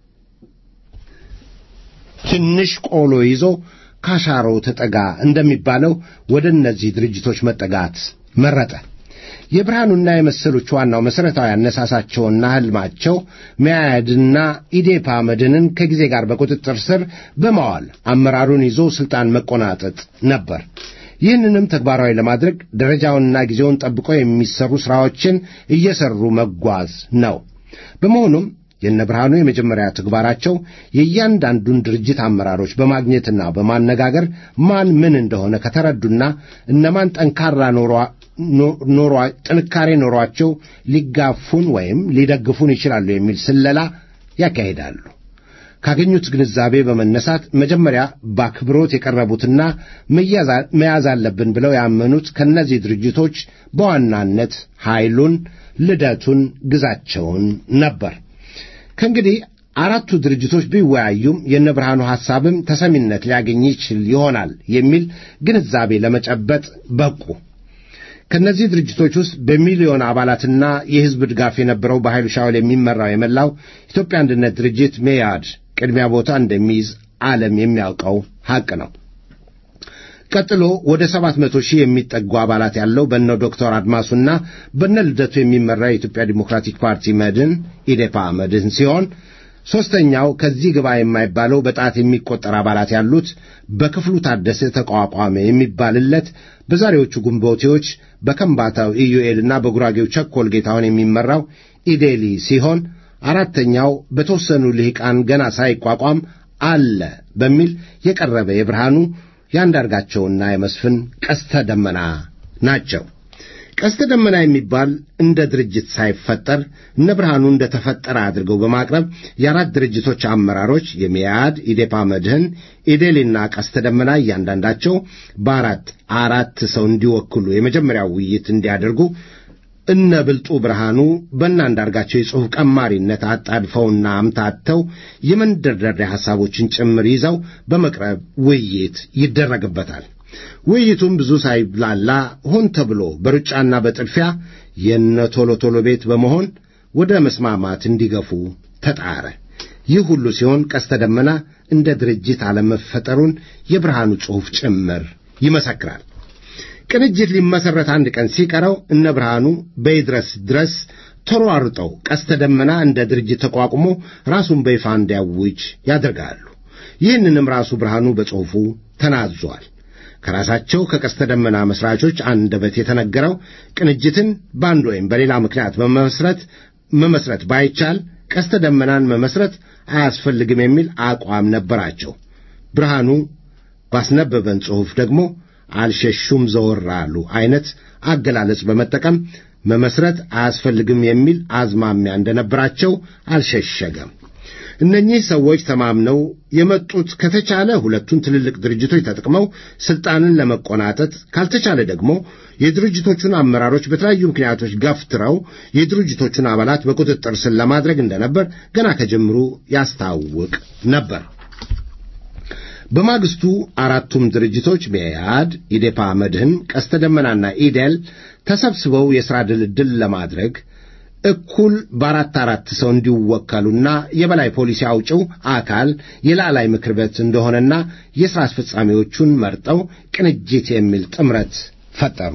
Speaker 2: ትንሽ ቆሎ ይዞ ካሻሮው ተጠጋ እንደሚባለው ወደ እነዚህ ድርጅቶች መጠጋት መረጠ። የብርሃኑና የመሰሎቹ ዋናው መሠረታዊ አነሳሳቸውና ሕልማቸው መያድና ኢዴፓ መድንን ከጊዜ ጋር በቁጥጥር ስር በማዋል አመራሩን ይዞ ሥልጣን መቆናጠጥ ነበር። ይህንንም ተግባራዊ ለማድረግ ደረጃውንና ጊዜውን ጠብቆ የሚሰሩ ሥራዎችን እየሰሩ መጓዝ ነው። በመሆኑም የነ ብርሃኑ የመጀመሪያ ተግባራቸው የእያንዳንዱን ድርጅት አመራሮች በማግኘትና በማነጋገር ማን ምን እንደሆነ ከተረዱና እነማን ጠንካራ ኖሯ ጥንካሬ ኖሯቸው ሊጋፉን ወይም ሊደግፉን ይችላሉ የሚል ስለላ ያካሂዳሉ። ካገኙት ግንዛቤ በመነሳት መጀመሪያ በአክብሮት የቀረቡትና መያዝ አለብን ብለው ያመኑት ከእነዚህ ድርጅቶች በዋናነት ኃይሉን፣ ልደቱን፣ ግዛቸውን ነበር። ከእንግዲህ አራቱ ድርጅቶች ቢወያዩም የነ ብርሃኑ ሐሳብም ተሰሚነት ሊያገኝ ይችል ይሆናል የሚል ግንዛቤ ለመጨበጥ በቁ። ከእነዚህ ድርጅቶች ውስጥ በሚሊዮን አባላትና የሕዝብ ድጋፍ የነበረው በኃይሉ ሻውል የሚመራው የመላው ኢትዮጵያ አንድነት ድርጅት ሜያድ ቅድሚያ ቦታ እንደሚይዝ ዓለም የሚያውቀው ሐቅ ነው። ቀጥሎ ወደ ሰባት መቶ ሺህ የሚጠጉ አባላት ያለው በነ ዶክተር አድማሱና በነ ልደቱ የሚመራ የኢትዮጵያ ዲሞክራቲክ ፓርቲ መድን ኢዴፓ መድን ሲሆን ሦስተኛው ከዚህ ግባ የማይባለው በጣት የሚቆጠር አባላት ያሉት በክፍሉ ታደሰ ተቋቋመ የሚባልለት በዛሬዎቹ ግንቦቴዎች በከምባታው ኢዩኤልና በጉራጌው ቸኮል ጌታውን የሚመራው ኢዴሊ ሲሆን አራተኛው በተወሰኑ ልሂቃን ገና ሳይቋቋም አለ በሚል የቀረበ የብርሃኑ የአንዳርጋቸውና የመስፍን ቀስተ ደመና ናቸው። ቀስተ ደመና የሚባል እንደ ድርጅት ሳይፈጠር እነ ብርሃኑ እንደ ተፈጠረ አድርገው በማቅረብ የአራት ድርጅቶች አመራሮች የሚያድ ኢዴፓ መድህን፣ ኢዴሊና ቀስተ ደመና እያንዳንዳቸው በአራት አራት ሰው እንዲወክሉ የመጀመሪያው ውይይት እንዲያደርጉ እነ ብልጡ ብርሃኑ በእነ አንዳርጋቸው የጽሑፍ ቀማሪነት አጣድፈውና አምታተው የመንደርደሪያ ሐሳቦችን ጭምር ይዘው በመቅረብ ውይይት ይደረግበታል። ውይይቱም ብዙ ሳይብላላ ሆን ተብሎ በሩጫና በጥድፊያ የነ ቶሎ ቶሎ ቤት በመሆን ወደ መስማማት እንዲገፉ ተጣረ። ይህ ሁሉ ሲሆን ቀስተ ደመና እንደ ድርጅት አለመፈጠሩን የብርሃኑ ጽሑፍ ጭምር ይመሰክራል። ቅንጅት ሊመሠረት አንድ ቀን ሲቀረው እነ ብርሃኑ በይድረስ ድረስ ተሯሩጠው ቀስተ ደመና እንደ ድርጅት ተቋቁሞ ራሱን በይፋ እንዲያውጅ ያደርጋሉ። ይህንንም ራሱ ብርሃኑ በጽሑፉ ተናዟል። ከራሳቸው ከቀስተ ደመና መስራቾች አንደበት የተነገረው ቅንጅትን በአንድ ወይም በሌላ ምክንያት መመስረት መመስረት ባይቻል ቀስተ ደመናን መመስረት አያስፈልግም የሚል አቋም ነበራቸው። ብርሃኑ ባስነበበን ጽሑፍ ደግሞ አልሸሹም ዘወር አሉ አይነት አገላለጽ በመጠቀም መመስረት አያስፈልግም የሚል አዝማሚያ እንደነበራቸው አልሸሸገም። እነኚህ ሰዎች ተማምነው የመጡት ከተቻለ ሁለቱን ትልልቅ ድርጅቶች ተጠቅመው ስልጣንን ለመቆናጠጥ ካልተቻለ ደግሞ የድርጅቶቹን አመራሮች በተለያዩ ምክንያቶች ገፍትረው የድርጅቶቹን አባላት በቁጥጥር ስር ለማድረግ እንደነበር ገና ከጀምሩ ያስታውቅ ነበር። በማግስቱ አራቱም ድርጅቶች መኢአድ፣ ኢዴፓ፣ መድህን፣ ቀስተ ደመናና ኢዴል ተሰብስበው የሥራ ድልድል ለማድረግ እኩል በአራት አራት ሰው እንዲወከሉና የበላይ ፖሊሲ አውጪው አካል የላዕላይ ምክር ቤት እንደሆነና የሥራ አስፈጻሚዎቹን መርጠው ቅንጅት የሚል ጥምረት ፈጠሩ።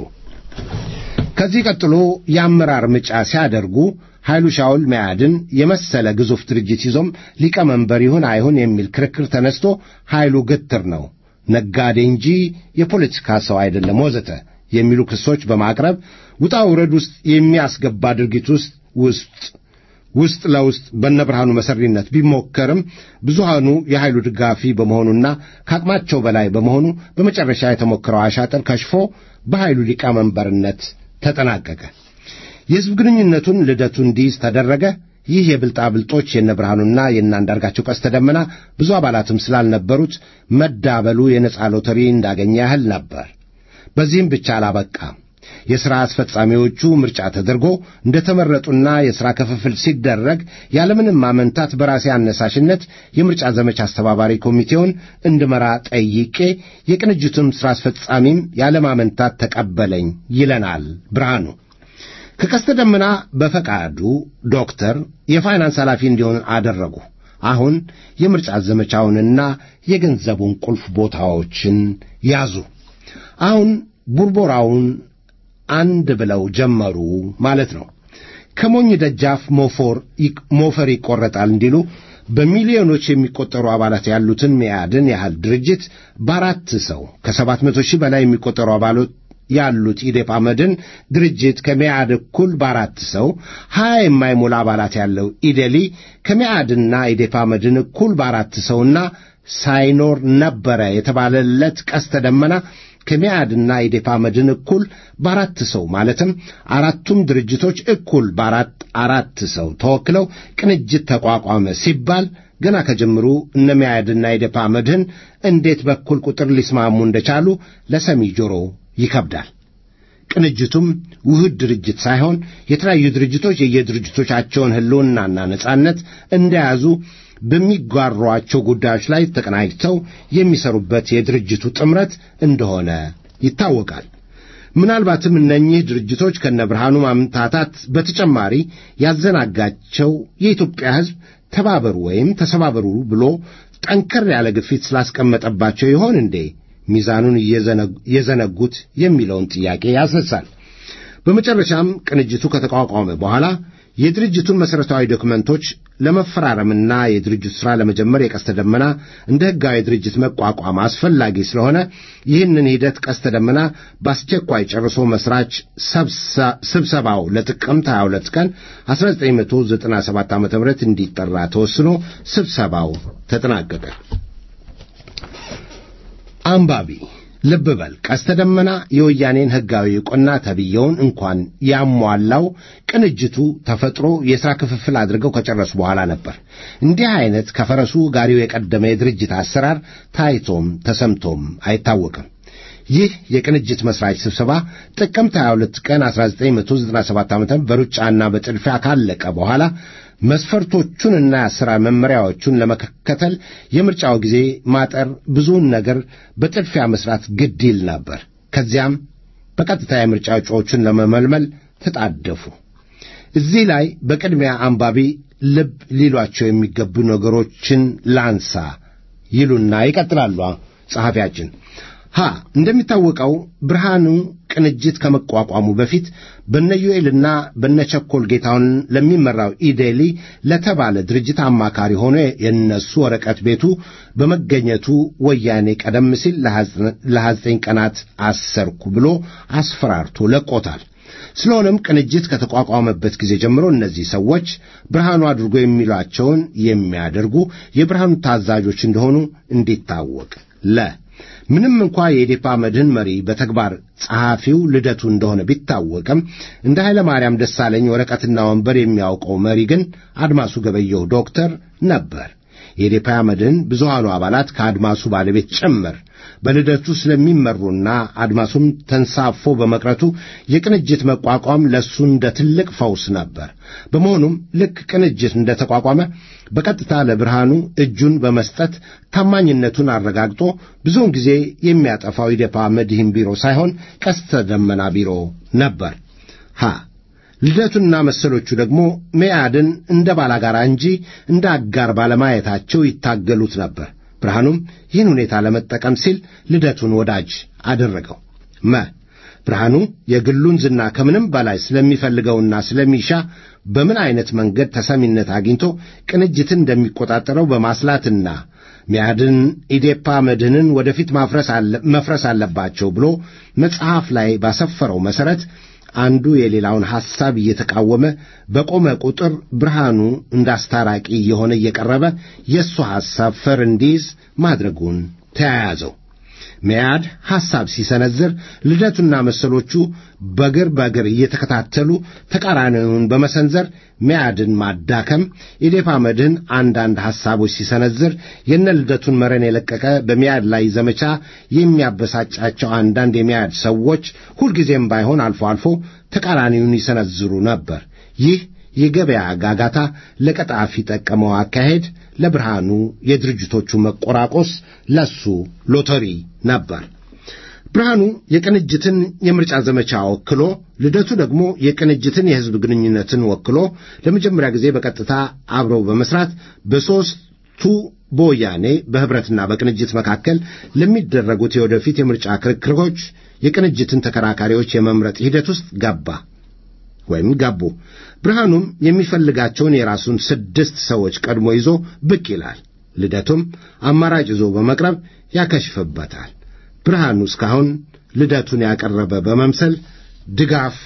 Speaker 2: ከዚህ ቀጥሎ የአመራር ምጫ ሲያደርጉ ኃይሉ ሻውል መያድን የመሰለ ግዙፍ ድርጅት ይዞም ሊቀመንበር ይሁን አይሁን የሚል ክርክር ተነስቶ ኃይሉ ግትር ነው፣ ነጋዴ እንጂ የፖለቲካ ሰው አይደለም፣ ወዘተ የሚሉ ክሶች በማቅረብ ውጣ ውረድ ውስጥ የሚያስገባ ድርጊት ውስጥ ውስጥ ውስጥ ለውስጥ በነብርሃኑ መሰሪነት ቢሞከርም ብዙሃኑ የኃይሉ ድጋፊ በመሆኑና ከአቅማቸው በላይ በመሆኑ በመጨረሻ የተሞከረው አሻጥር ከሽፎ በኃይሉ ሊቀመንበርነት ተጠናቀቀ። የሕዝብ ግንኙነቱን ልደቱ እንዲይዝ ተደረገ። ይህ የብልጣብልጦች የነ ብርሃኑና የነ አንዳርጋቸው ቀስተ ደመና ብዙ አባላትም ስላልነበሩት መዳበሉ የነጻ ሎተሪ እንዳገኘ ያህል ነበር። በዚህም ብቻ አላበቃም። የሥራ አስፈጻሚዎቹ ምርጫ ተደርጎ እንደ ተመረጡና የሥራ ክፍፍል ሲደረግ ያለምንም ማመንታት በራሴ አነሳሽነት የምርጫ ዘመቻ አስተባባሪ ኮሚቴውን እንድመራ ጠይቄ የቅንጅቱም ሥራ አስፈጻሚም ያለማመንታት ተቀበለኝ ይለናል ብርሃኑ። ከቀስተ ደመና በፈቃዱ ዶክተር የፋይናንስ ኃላፊ እንዲሆን አደረጉ። አሁን የምርጫ ዘመቻውንና የገንዘቡን ቁልፍ ቦታዎችን ያዙ። አሁን ቡርቦራውን አንድ ብለው ጀመሩ ማለት ነው። ከሞኝ ደጃፍ ሞፈር ይቆረጣል እንዲሉ በሚሊዮኖች የሚቆጠሩ አባላት ያሉትን መያድን ያህል ድርጅት በአራት ሰው ከሰባት መቶ ሺህ በላይ የሚቆጠሩ አባሎት ያሉት ኢዴፓ መድን ድርጅት ከመያድ እኩል በአራት ሰው ሀያ የማይሞላ አባላት ያለው ኢዴሊ ከመያድና ኢዴፓ መድን እኩል በአራት ሰውና ሳይኖር ነበረ የተባለለት ቀስተ ደመና ከሚያድና ኢዴፓ መድን እኩል በአራት ሰው ማለትም አራቱም ድርጅቶች እኩል በአራት አራት ሰው ተወክለው ቅንጅት ተቋቋመ ሲባል ገና ከጀምሩ እነ ሚያድና ኢዴፓ መድህን እንዴት በኩል ቁጥር ሊስማሙ እንደቻሉ ለሰሚ ጆሮ ይከብዳል። ቅንጅቱም ውህድ ድርጅት ሳይሆን የተለያዩ ድርጅቶች የየድርጅቶቻቸውን ሕልውናና ነጻነት እንደያዙ በሚጓሯቸው ጉዳዮች ላይ ተቀናጅተው የሚሰሩበት የድርጅቱ ጥምረት እንደሆነ ይታወቃል። ምናልባትም እነኚህ ድርጅቶች ከነ ብርሃኑ ማምታታት በተጨማሪ ያዘናጋቸው የኢትዮጵያ ሕዝብ ተባበሩ ወይም ተሰባበሩ ብሎ ጠንከር ያለ ግፊት ስላስቀመጠባቸው ይሆን እንዴ ሚዛኑን የዘነጉት የሚለውን ጥያቄ ያስነሳል። በመጨረሻም ቅንጅቱ ከተቋቋመ በኋላ የድርጅቱን መሠረታዊ ዶክመንቶች ለመፈራረምና የድርጅቱ ሥራ ለመጀመር የቀስተ ደመና እንደ ሕጋዊ ድርጅት መቋቋም አስፈላጊ ስለሆነ ይህንን ሂደት ቀስተ ደመና በአስቸኳይ ጨርሶ መሥራች ስብሰባው ለጥቅምት 22 ቀን 1997 ዓ ም እንዲጠራ ተወስኖ ስብሰባው ተጠናቀቀ። አንባቢ ልብ በል ቀስተ ደመና የወያኔን ሕጋዊ ዕውቅና ተብየውን እንኳን ያሟላው ቅንጅቱ ተፈጥሮ የሥራ ክፍፍል አድርገው ከጨረሱ በኋላ ነበር። እንዲህ ዐይነት ከፈረሱ ጋሪው የቀደመ የድርጅት አሰራር ታይቶም ተሰምቶም አይታወቅም። ይህ የቅንጅት መሥራች ስብሰባ ጥቅምት 22 ቀን 1997 ዓ ም በሩጫና በጥድፊያ ካለቀ በኋላ መስፈርቶቹንና የአሰራር መመሪያዎቹን ለመከተል የምርጫው ጊዜ ማጠር ብዙውን ነገር በጥድፊያ መስራት ግድ ይል ነበር። ከዚያም በቀጥታ የምርጫ እጩዎቹን ለመመልመል ተጣደፉ። እዚህ ላይ በቅድሚያ አንባቢ ልብ ሊሏቸው የሚገቡ ነገሮችን ላንሳ ይሉና ይቀጥላሉ ጸሐፊያችን። ሀ እንደሚታወቀው ብርሃኑ ቅንጅት ከመቋቋሙ በፊት በነዩኤልና በነቸኮል ጌታውን ለሚመራው ኢዴሊ ለተባለ ድርጅት አማካሪ ሆኖ የነሱ ወረቀት ቤቱ በመገኘቱ ወያኔ ቀደም ሲል ለሀያ ዘጠኝ ቀናት አሰርኩ ብሎ አስፈራርቶ ለቆታል። ስለሆነም ቅንጅት ከተቋቋመበት ጊዜ ጀምሮ እነዚህ ሰዎች ብርሃኑ አድርጎ የሚሏቸውን የሚያደርጉ የብርሃኑ ታዛዦች እንደሆኑ እንዲታወቅ ለ ምንም እንኳ የኢዴፓ መድህን መሪ በተግባር ጸሐፊው ልደቱ እንደሆነ ቢታወቅም እንደ ኃይለ ማርያም ደሳለኝ ወረቀትና ወንበር የሚያውቀው መሪ ግን አድማሱ ገበየሁ ዶክተር ነበር። የኢዴፓ መድህን ብዙሃኑ አባላት ከአድማሱ ባለቤት ጭምር በልደቱ ስለሚመሩና አድማሱም ተንሳፎ በመቅረቱ የቅንጅት መቋቋም ለእሱ እንደ ትልቅ ፈውስ ነበር። በመሆኑም ልክ ቅንጅት እንደ ተቋቋመ በቀጥታ ለብርሃኑ እጁን በመስጠት ታማኝነቱን አረጋግጦ ብዙውን ጊዜ የሚያጠፋው ኢዴፓ መድህን ቢሮ ሳይሆን ቀስተ ደመና ቢሮ ነበር። ሀ ልደቱና መሰሎቹ ደግሞ መያድን እንደ ባላጋራ እንጂ እንደ አጋር ባለማየታቸው ይታገሉት ነበር። ብርሃኑም ይህን ሁኔታ ለመጠቀም ሲል ልደቱን ወዳጅ አደረገው። መ ብርሃኑ የግሉን ዝና ከምንም በላይ ስለሚፈልገውና ስለሚሻ በምን አይነት መንገድ ተሰሚነት አግኝቶ ቅንጅትን እንደሚቆጣጠረው በማስላትና ሚያድን ኢዴፓ መድህንን ወደፊት መፍረስ አለባቸው ብሎ መጽሐፍ ላይ ባሰፈረው መሠረት አንዱ የሌላውን ሐሳብ እየተቃወመ በቆመ ቁጥር ብርሃኑ እንዳስታራቂ እየሆነ እየቀረበ የእሱ ሐሳብ ፈር እንዲይዝ ማድረጉን ተያያዘው። መያድ ሐሳብ ሲሰነዝር ልደቱና መሰሎቹ በግር በግር እየተከታተሉ ተቃራኒውን በመሰንዘር መያድን ማዳከም፣ ኢዴፓ መድህን አንዳንድ ሐሳቦች ሲሰነዝር የነ ልደቱን መረን የለቀቀ በመያድ ላይ ዘመቻ የሚያበሳጫቸው አንዳንድ የመያድ ሰዎች ሁልጊዜም ባይሆን አልፎ አልፎ ተቃራኒውን ይሰነዝሩ ነበር። ይህ የገበያ ጋጋታ ለቀጣፊ ጠቀመው አካሄድ ለብርሃኑ የድርጅቶቹ መቆራቆስ ለሱ ሎተሪ ነበር። ብርሃኑ የቅንጅትን የምርጫ ዘመቻ ወክሎ፣ ልደቱ ደግሞ የቅንጅትን የሕዝብ ግንኙነትን ወክሎ ለመጀመሪያ ጊዜ በቀጥታ አብረው በመስራት በሦስቱ በወያኔ በኅብረትና በቅንጅት መካከል ለሚደረጉት የወደፊት የምርጫ ክርክሮች የቅንጅትን ተከራካሪዎች የመምረጥ ሂደት ውስጥ ገባ ወይም ገቡ። ብርሃኑም የሚፈልጋቸውን የራሱን ስድስት ሰዎች ቀድሞ ይዞ ብቅ ይላል። ልደቱም አማራጭ ይዞ በመቅረብ ያከሽፍበታል። ብርሃኑ እስካሁን ልደቱን ያቀረበ በመምሰል ድጋፍ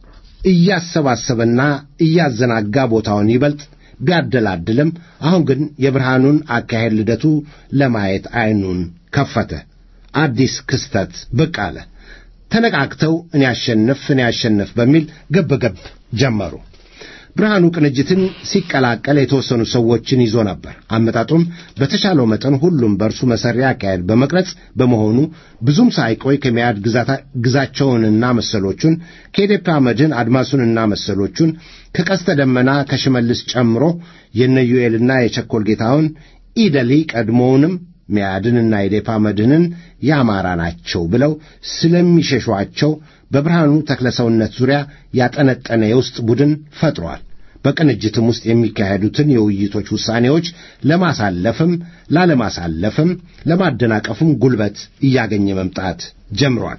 Speaker 2: እያሰባሰበና እያዘናጋ ቦታውን ይበልጥ ቢያደላድልም አሁን ግን የብርሃኑን አካሄድ ልደቱ ለማየት ዐይኑን ከፈተ። አዲስ ክስተት ብቅ አለ። ተነቃቅተው እኔ አሸንፍ እኔ አሸንፍ በሚል ገበገብ ጀመሩ። ብርሃኑ ቅንጅትን ሲቀላቀል የተወሰኑ ሰዎችን ይዞ ነበር። አመጣጡም በተሻለው መጠን ሁሉም በእርሱ መሠሪያ አካሄድ በመቅረጽ በመሆኑ ብዙም ሳይቆይ ከሚያድ ግዛቸውንና መሰሎቹን ከኢዴፓ መድህን አድማሱንና መሰሎቹን ከቀስተ ደመና ከሽመልስ ጨምሮ የነዩኤልና የቸኮል ጌታውን ኢደሊ ቀድሞውንም ሚያድንና ኢዴፓ መድህንን የአማራ ናቸው ብለው ስለሚሸሿቸው በብርሃኑ ተክለሰውነት ዙሪያ ያጠነጠነ የውስጥ ቡድን ፈጥሯል። በቅንጅትም ውስጥ የሚካሄዱትን የውይይቶች ውሳኔዎች ለማሳለፍም ላለማሳለፍም ለማደናቀፍም ጉልበት እያገኘ መምጣት ጀምሯል።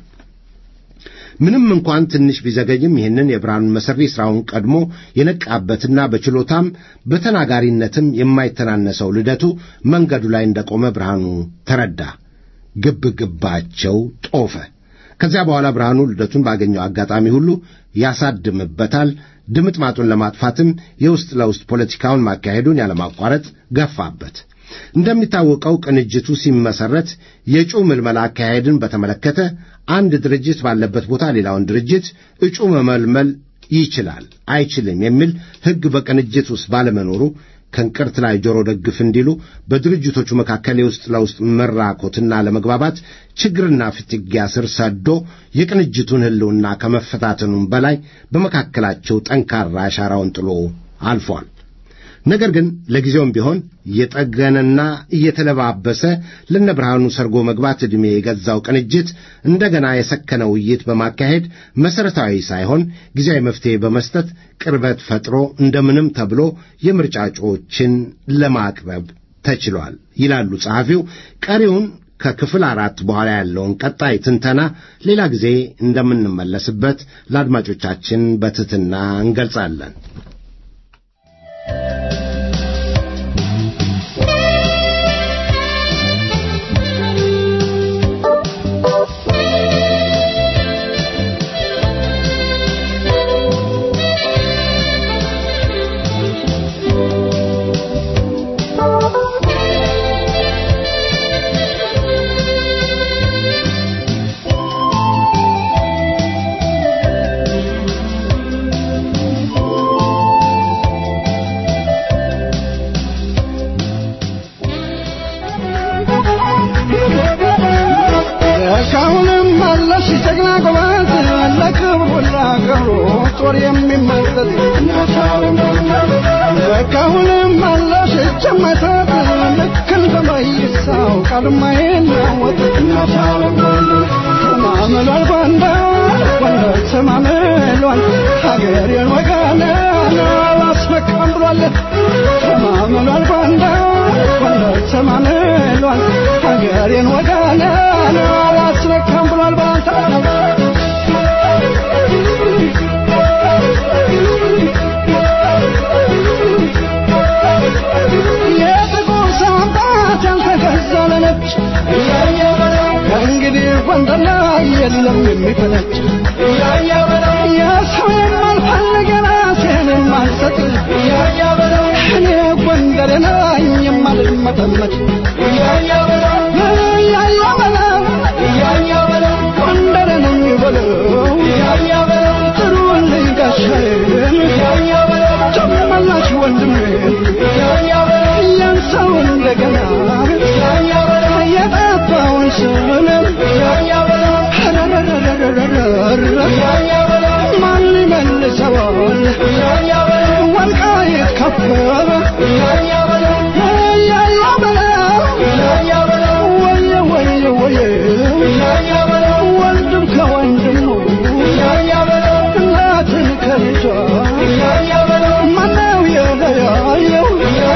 Speaker 2: ምንም እንኳን ትንሽ ቢዘገይም ይህንን የብርሃኑን መሠሪ ሥራውን ቀድሞ የነቃበትና በችሎታም በተናጋሪነትም የማይተናነሰው ልደቱ መንገዱ ላይ እንደቆመ ብርሃኑ ተረዳ። ግብ ግባቸው ጦፈ። ከዚያ በኋላ ብርሃኑ ልደቱን ባገኘው አጋጣሚ ሁሉ ያሳድምበታል። ድምጥማጡን ለማጥፋትም የውስጥ ለውስጥ ፖለቲካውን ማካሄዱን ያለማቋረጥ ገፋበት። እንደሚታወቀው ቅንጅቱ ሲመሰረት የእጩ ምልመላ አካሄድን በተመለከተ አንድ ድርጅት ባለበት ቦታ ሌላውን ድርጅት እጩ መመልመል ይችላል አይችልም የሚል ሕግ በቅንጅት ውስጥ ባለመኖሩ ከእንቅርት ላይ ጆሮ ደግፍ እንዲሉ በድርጅቶቹ መካከል የውስጥ ለውስጥ መራኮትና ለመግባባት ችግርና ፍትጊያ ስር ሰዶ የቅንጅቱን ሕልውና ከመፈታተኑም በላይ በመካከላቸው ጠንካራ አሻራውን ጥሎ አልፏል። ነገር ግን ለጊዜውም ቢሆን እየጠገነና እየተለባበሰ ለነ ብርሃኑ ሰርጎ መግባት ዕድሜ የገዛው ቅንጅት እንደገና የሰከነ ውይይት በማካሄድ መሠረታዊ ሳይሆን ጊዜያዊ መፍትሔ በመስጠት ቅርበት ፈጥሮ እንደምንም ተብሎ የምርጫ እጩዎችን ለማቅረብ ተችሏል ይላሉ ጸሐፊው። ቀሪውን ከክፍል አራት በኋላ ያለውን ቀጣይ ትንተና ሌላ ጊዜ እንደምንመለስበት ለአድማጮቻችን በትሕትና እንገልጻለን።
Speaker 3: እስካሁንም አለሽ ጀግና ጎበዝ ለክብሩ ለአገሩ ጦር የሚመዘዝ እስካሁንም አለሽ እጅ የማይሰጥ ልክ እንደ መይሳው ቃል የማይናወጥ ተማምሏል ጎንደር ጎንደር ተማምሏል ሀገሬን ወገኔን አላስመካም ብሏል ተማምሏል ጎንደር ጎንደር ተማምሏል ሀገሬን ወገኔን አላስመካም ብሏል ባንተ የጥቁር ሳምባት ያልተገዛ ለነጭ ከእንግዲህ ጎንደር ላይ የለም የሚፈነጭ የሰው የማልፈልግ የራሴን የማልሰጥ እኔ ጎንደር ነኝ የማልመጠመጥ እያያ በለው ጎንደር ነኝ በለው ጥሩልኝ ጋሻዬን ጨመላሽ ወንድሜን ያን ሰው እንደገና የጠፋውን ስንም ማን ይመልሰዋል ወልቃይት ከበረ ያያ በለው ወየ ወየ ወየ ወንድም ከወንድሙ እናትን ከልጇ ማነው የለያየው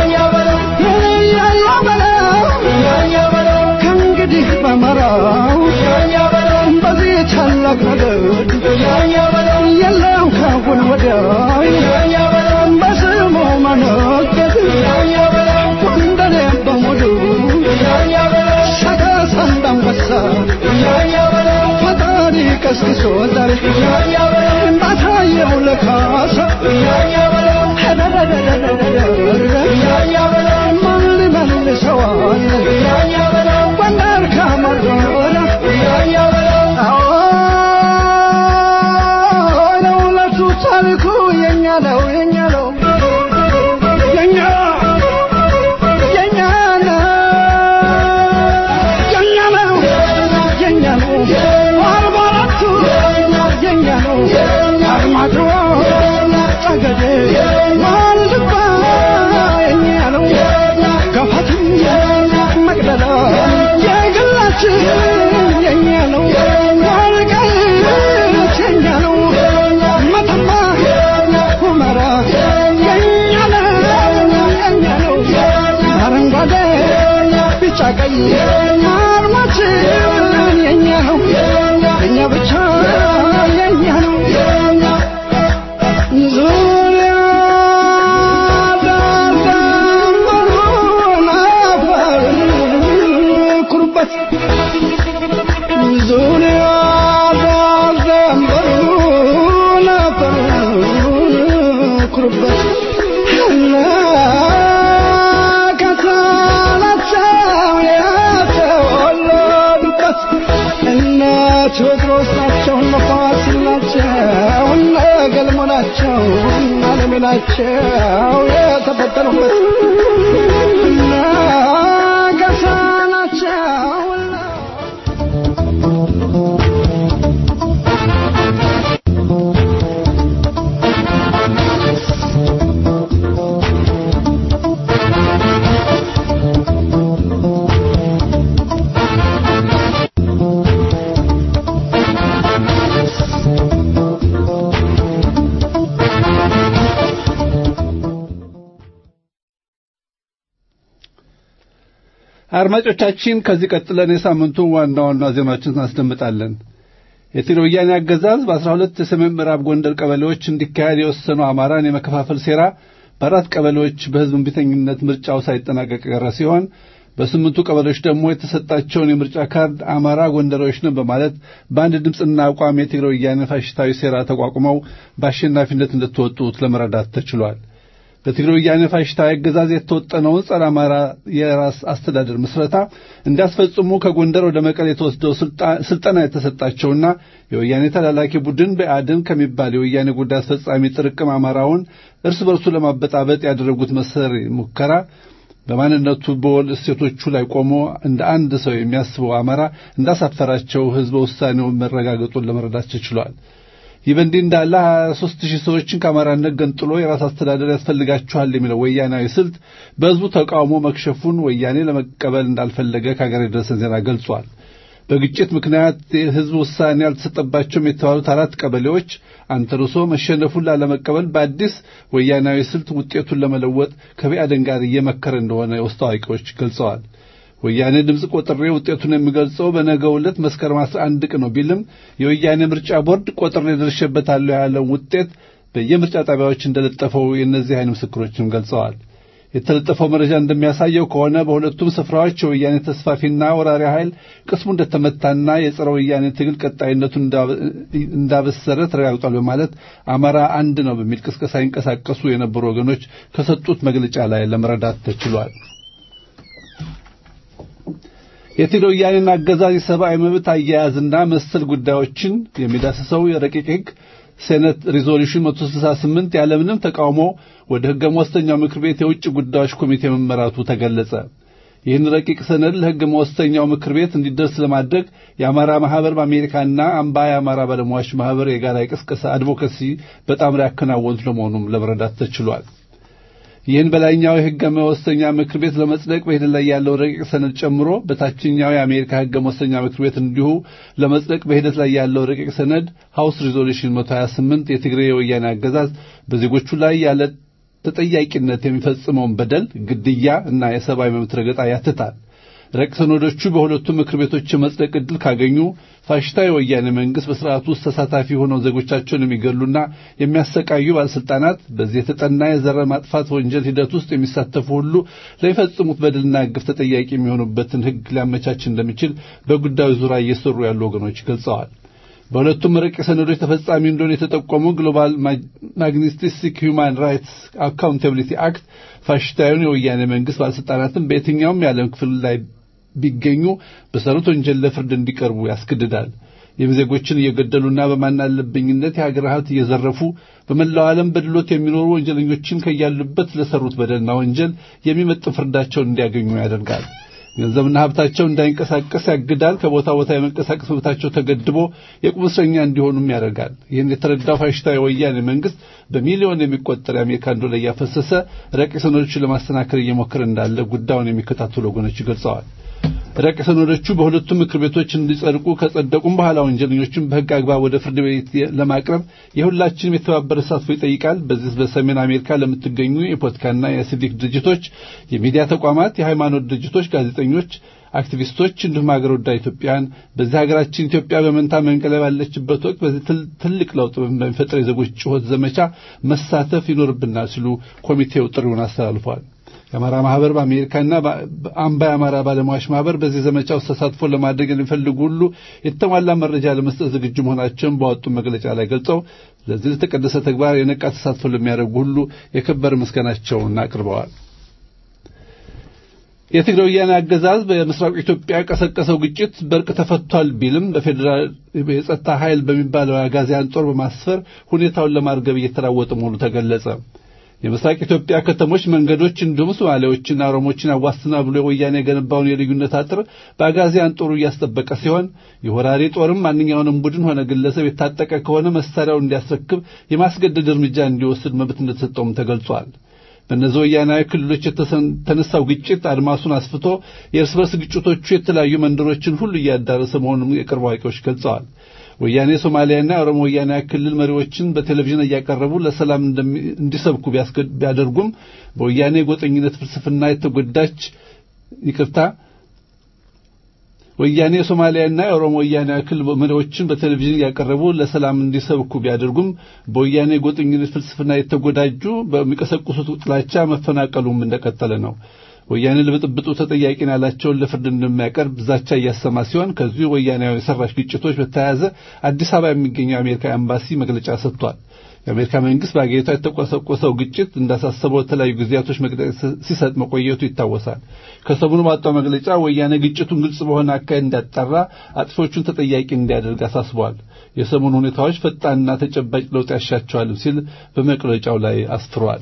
Speaker 3: ያያ በለው ከእንግዲህ በመራው በዚህ ታላቅ ነገድ የለም ካሁን ወዲያ በስሙ መነገድ ጎንደሬ በሙሉ ሰቀስ እንዳንበሳ ፈጣሪ ቀስቅሶ ዛሬ ባሳየው ለካሳ ማን ሊመልሰዋል ጎንደር ከመረረ ለሁለቱ ታሪኩ የኛ ነው የኛ ነው የኛ የኛ ነው የኛ ነው የኛ ነው አርባ አራቱ የኛ ነው አርማጭሆ ጠገዴ ዋልድባ የኛ ነው ገፋትም መቅደላ የግላችን የኛ ነው ወልቃይት የኛ ነው መተማ ሁመራ የኛ ነው የኛ ነው አረንጓዴ ቢጫ ቀይ አርማችን የኛ ነው እኛ ብቻ የኛ ነው ዙሪያ ዳርዳሩን አፈር ኩሩበት ዙሪያ ዳርዳሩን አፈር ኩሩበት እና ከሳላቸው የተወለዱበት እነ ቴዎድሮስ ናቸው እነ ፋሲል ናቸው እነ ገልሞ ናቸው እነ አለሜ ናቸው የተፈጠሩበት እነ ገሳ ናቸው
Speaker 4: አድማጮቻችን ከዚህ ቀጥለን የሳምንቱ ዋና ዋና ዜናዎችን እናስደምጣለን። የትግራይ ወያኔ አገዛዝ በአስራ ሁለት የሰሜን ምዕራብ ጎንደር ቀበሌዎች እንዲካሄድ የወሰነው አማራን የመከፋፈል ሴራ በአራት ቀበሌዎች በሕዝብ እምቢተኝነት ምርጫው ሳይጠናቀቅ የቀረ ሲሆን በስምንቱ ቀበሌዎች ደግሞ የተሰጣቸውን የምርጫ ካርድ አማራ ጎንደሮች ነን በማለት በአንድ ድምፅና አቋም የትግራይ ወያኔ ፋሽስታዊ ሴራ ተቋቁመው በአሸናፊነት እንደተወጡት ለመረዳት ተችሏል። በትግራይ ወያኔ ፋሽስታዊ አገዛዝ የተወጠነውን ጸረ አማራ የራስ አስተዳደር ምስረታ እንዲያስፈጽሙ ከጎንደር ወደ መቀሌ የተወስደው ስልጠና የተሰጣቸውና የወያኔ ተላላኪ ቡድን በአድን ከሚባል የወያኔ ጉዳይ አስፈጻሚ ጥርቅም አማራውን እርስ በርሱ ለማበጣበጥ ያደረጉት መሰሪ ሙከራ በማንነቱ በወል እሴቶቹ ላይ ቆሞ እንደ አንድ ሰው የሚያስበው አማራ እንዳሳፈራቸው ሕዝበ ውሳኔው መረጋገጡን ለመረዳት ተችሏል። ይህ በእንዲህ እንዳለ 23 ሺህ ሰዎችን ከአማራነት ገንጥሎ የራስ አስተዳደር ያስፈልጋችኋል የሚለው ወያናዊ ስልት በሕዝቡ ተቃውሞ መክሸፉን ወያኔ ለመቀበል እንዳልፈለገ ከሀገር የደረሰን ዜና ገልጿል። በግጭት ምክንያት የሕዝብ ውሳኔ ያልተሰጠባቸውም የተባሉት አራት ቀበሌዎች አንተርሶ መሸነፉን ላለመቀበል በአዲስ ወያናዊ ስልት ውጤቱን ለመለወጥ ከቢአደን ጋር እየመከረ እንደሆነ የውስጥ አዋቂዎች ገልጸዋል። ወያኔ ድምፅ ቆጥሬ ውጤቱን የሚገልጸው በነገው ዕለት መስከረም 11 ቀን ነው ቢልም የወያኔ ምርጫ ቦርድ ቆጥሬ ደርሼበታለሁ ያለውን ውጤት በየምርጫ ጣቢያዎች እንደለጠፈው የእነዚህ አይን ምስክሮችም ገልጸዋል። የተለጠፈው መረጃ እንደሚያሳየው ከሆነ በሁለቱም ስፍራዎች የወያኔ ተስፋፊና ወራሪ ኃይል ቅስሙ እንደተመታና የጸረ ወያኔ ትግል ቀጣይነቱን እንዳበሰረ ተረጋግጧል በማለት አማራ አንድ ነው በሚል ቅስቀሳ ይንቀሳቀሱ የነበሩ ወገኖች ከሰጡት መግለጫ ላይ ለመረዳት ተችሏል። የትግራይ ወያኔን አገዛዝ የሰብአዊ መብት አያያዝና መሰል ጉዳዮችን የሚዳስሰው የረቂቅ ሕግ ሴኔት ሪዞሉሽን 168 ያለምንም ተቃውሞ ወደ ሕገ መወሰኛው ምክር ቤት የውጭ ጉዳዮች ኮሚቴ መመራቱ ተገለጸ። ይህን ረቂቅ ሰነድ ለሕገ መወሰኛው ምክር ቤት እንዲደርስ ለማድረግ የአማራ ማህበር በአሜሪካና አምባ የአማራ ባለሙያዎች ማህበር የጋራ የቅስቀሳ አድቮካሲ በጣምራ ያከናወኑት ለመሆኑም ለመረዳት ተችሏል። ይህን በላይኛው የሕገ መወሰኛ ምክር ቤት ለመጽደቅ በሂደት ላይ ያለው ረቂቅ ሰነድ ጨምሮ በታችኛው የአሜሪካ ሕገ መወሰኛ ምክር ቤት እንዲሁ ለመጽደቅ በሂደት ላይ ያለው ረቂቅ ሰነድ ሃውስ ሪዞሉሽን 128 የትግራይ የወያኔ አገዛዝ በዜጎቹ ላይ ያለ ተጠያቂነት የሚፈጽመውን በደል፣ ግድያ እና የሰብአዊ መብት ረገጣ ያትታል። ረቂቅ ሰነዶቹ በሁለቱም ምክር ቤቶች የመጽደቅ ዕድል ካገኙ ፋሽስታዊ ወያኔ መንግሥት በሥርዓቱ ውስጥ ተሳታፊ ሆነው ዜጎቻቸውን የሚገሉና የሚያሰቃዩ ባለሥልጣናት በዚህ የተጠና የዘር ማጥፋት ወንጀል ሂደት ውስጥ የሚሳተፉ ሁሉ ለሚፈጽሙት በደልና ግፍ ተጠያቂ የሚሆኑበትን ሕግ ሊያመቻች እንደሚችል በጉዳዩ ዙሪያ እየሰሩ ያሉ ወገኖች ገልጸዋል። በሁለቱም ረቂቅ ሰነዶች ተፈጻሚ እንደሆነ የተጠቆመው ግሎባል ማግኒስቲክ ሁማን ራይትስ አካውንታቢሊቲ አክት ፋሽስታዊውን የወያኔ መንግሥት ባለሥልጣናትን በየትኛውም የዓለም ክፍል ላይ ቢገኙ በሰሩት ወንጀል ለፍርድ እንዲቀርቡ ያስገድዳል። ይህም ዜጎችን እየገደሉና በማናለብኝነት የሀገር ሀብት እየዘረፉ በመላው ዓለም በድሎት የሚኖሩ ወንጀለኞችን ከያሉበት ለሰሩት በደልና ወንጀል የሚመጥን ፍርዳቸውን እንዲያገኙ ያደርጋል። ገንዘብና ሀብታቸው እንዳይንቀሳቀስ ያግዳል። ከቦታ ቦታ የመንቀሳቀስ መብታቸው ተገድቦ የቁም እስረኛ እንዲሆኑም ያደርጋል። ይህን የተረዳው ፋሽስታዊ ወያኔ መንግስት በሚሊዮን የሚቆጠር የአሜሪካን ዶላር እያፈሰሰ ረቂቅ ሰነዶችን ለማስተናከል እየሞከረ እንዳለ ጉዳዩን የሚከታተሉ ወገኖች ገልጸዋል። ረቂቅ ሰነዶቹ በሁለቱም ምክር ቤቶች እንዲጸድቁ ከጸደቁም በኋላ ወንጀለኞችን በሕግ አግባብ ወደ ፍርድ ቤት ለማቅረብ የሁላችንም የተባበረ ተሳትፎ ይጠይቃል። በዚህ በሰሜን አሜሪካ ለምትገኙ የፖለቲካና የሲቪክ ድርጅቶች፣ የሚዲያ ተቋማት፣ የሃይማኖት ድርጅቶች፣ ጋዜጠኞች፣ አክቲቪስቶች እንዲሁም ሀገር ወዳድ ኢትዮጵያውያን በዚህ ሀገራችን ኢትዮጵያ በመንታ መንቀለብ ያለችበት ወቅት በዚህ ትልቅ ለውጥ በሚፈጥር የዜጎች ጩኸት ዘመቻ መሳተፍ ይኖርብናል ሲሉ ኮሚቴው ጥሪውን አስተላልፏል። የአማራ ማህበር በአሜሪካና አምባ የአማራ ባለሙያዎች ማህበር በዚህ ዘመቻ ውስጥ ተሳትፎ ለማድረግ የሚፈልጉ ሁሉ የተሟላ መረጃ ለመስጠት ዝግጁ መሆናቸውን በወጡ መግለጫ ላይ ገልጸው ለዚህ ለተቀደሰ ተግባር የነቃ ተሳትፎ ለሚያደርጉ ሁሉ የከበረ ምስጋናቸውን አቅርበዋል። የትግራይ ወያኔ አገዛዝ በምስራቅ ኢትዮጵያ ቀሰቀሰው ግጭት በእርቅ ተፈቷል ቢልም በፌዴራል የጸጥታ ኃይል በሚባለው የአጋዚያን ጦር በማስፈር ሁኔታውን ለማርገብ እየተራወጠ መሆኑ ተገለጸ። የምስራቅ ኢትዮጵያ ከተሞች መንገዶች እንዲሁም ሶማሌዎችና ኦሮሞችን አዋስና ብሎ ወያኔ የገነባውን የልዩነት አጥር በአጋዚያን ጦሩ እያስጠበቀ ሲሆን የወራሪ ጦርም ማንኛውንም ቡድን ሆነ ግለሰብ የታጠቀ ከሆነ መሳሪያውን እንዲያስረክብ የማስገደድ እርምጃ እንዲወስድ መብት እንደተሰጠውም ተገልጿል። በእነዚህ ወያናዊ ክልሎች የተነሳው ግጭት አድማሱን አስፍቶ የእርስ በርስ ግጭቶቹ የተለያዩ መንደሮችን ሁሉ እያዳረሰ መሆኑን የቅርብ አዋቂዎች ገልጸዋል። ወያኔ ሶማሊያና የኦሮሞ ወያኔ ክልል መሪዎችን በቴሌቪዥን እያቀረቡ ለሰላም እንዲሰብኩ ቢያደርጉም በወያኔ ጎጠኝነት ፍልስፍና የተጎዳች ይቅርታ ወያኔ የሶማሊያና የኦሮሞ ወያኔ ክልል መሪዎችን በቴሌቪዥን ያቀረቡ ለሰላም እንዲሰብኩ ቢያደርጉም በወያኔ ጎጠኝነት ፍልስፍና የተጎዳጁ በሚቀሰቅሱት ጥላቻ መፈናቀሉም እንደቀጠለ ነው። ወያኔ ለብጥብጡ ተጠያቂ ያላቸውን ለፍርድ እንደሚያቀርብ ዛቻ እያሰማ ሲሆን ከዚሁ ወያኔያዊ ሰራሽ ግጭቶች በተያያዘ አዲስ አበባ የሚገኘው የአሜሪካ ኤምባሲ መግለጫ ሰጥቷል። የአሜሪካ መንግስት በአገሪቷ የተቆሰቆሰው ግጭት እንዳሳሰበው የተለያዩ ጊዜያቶች መግለጫ ሲሰጥ መቆየቱ ይታወሳል። ከሰሞኑ ባወጣው መግለጫ ወያኔ ግጭቱን ግልጽ በሆነ አካሄድ እንዲያጣራ፣ አጥፊዎቹን ተጠያቂ እንዲያደርግ አሳስበዋል። የሰሞኑ ሁኔታዎች ፈጣንና ተጨባጭ ለውጥ ያሻቸዋልም ሲል በመግለጫው ላይ አስፍሯል።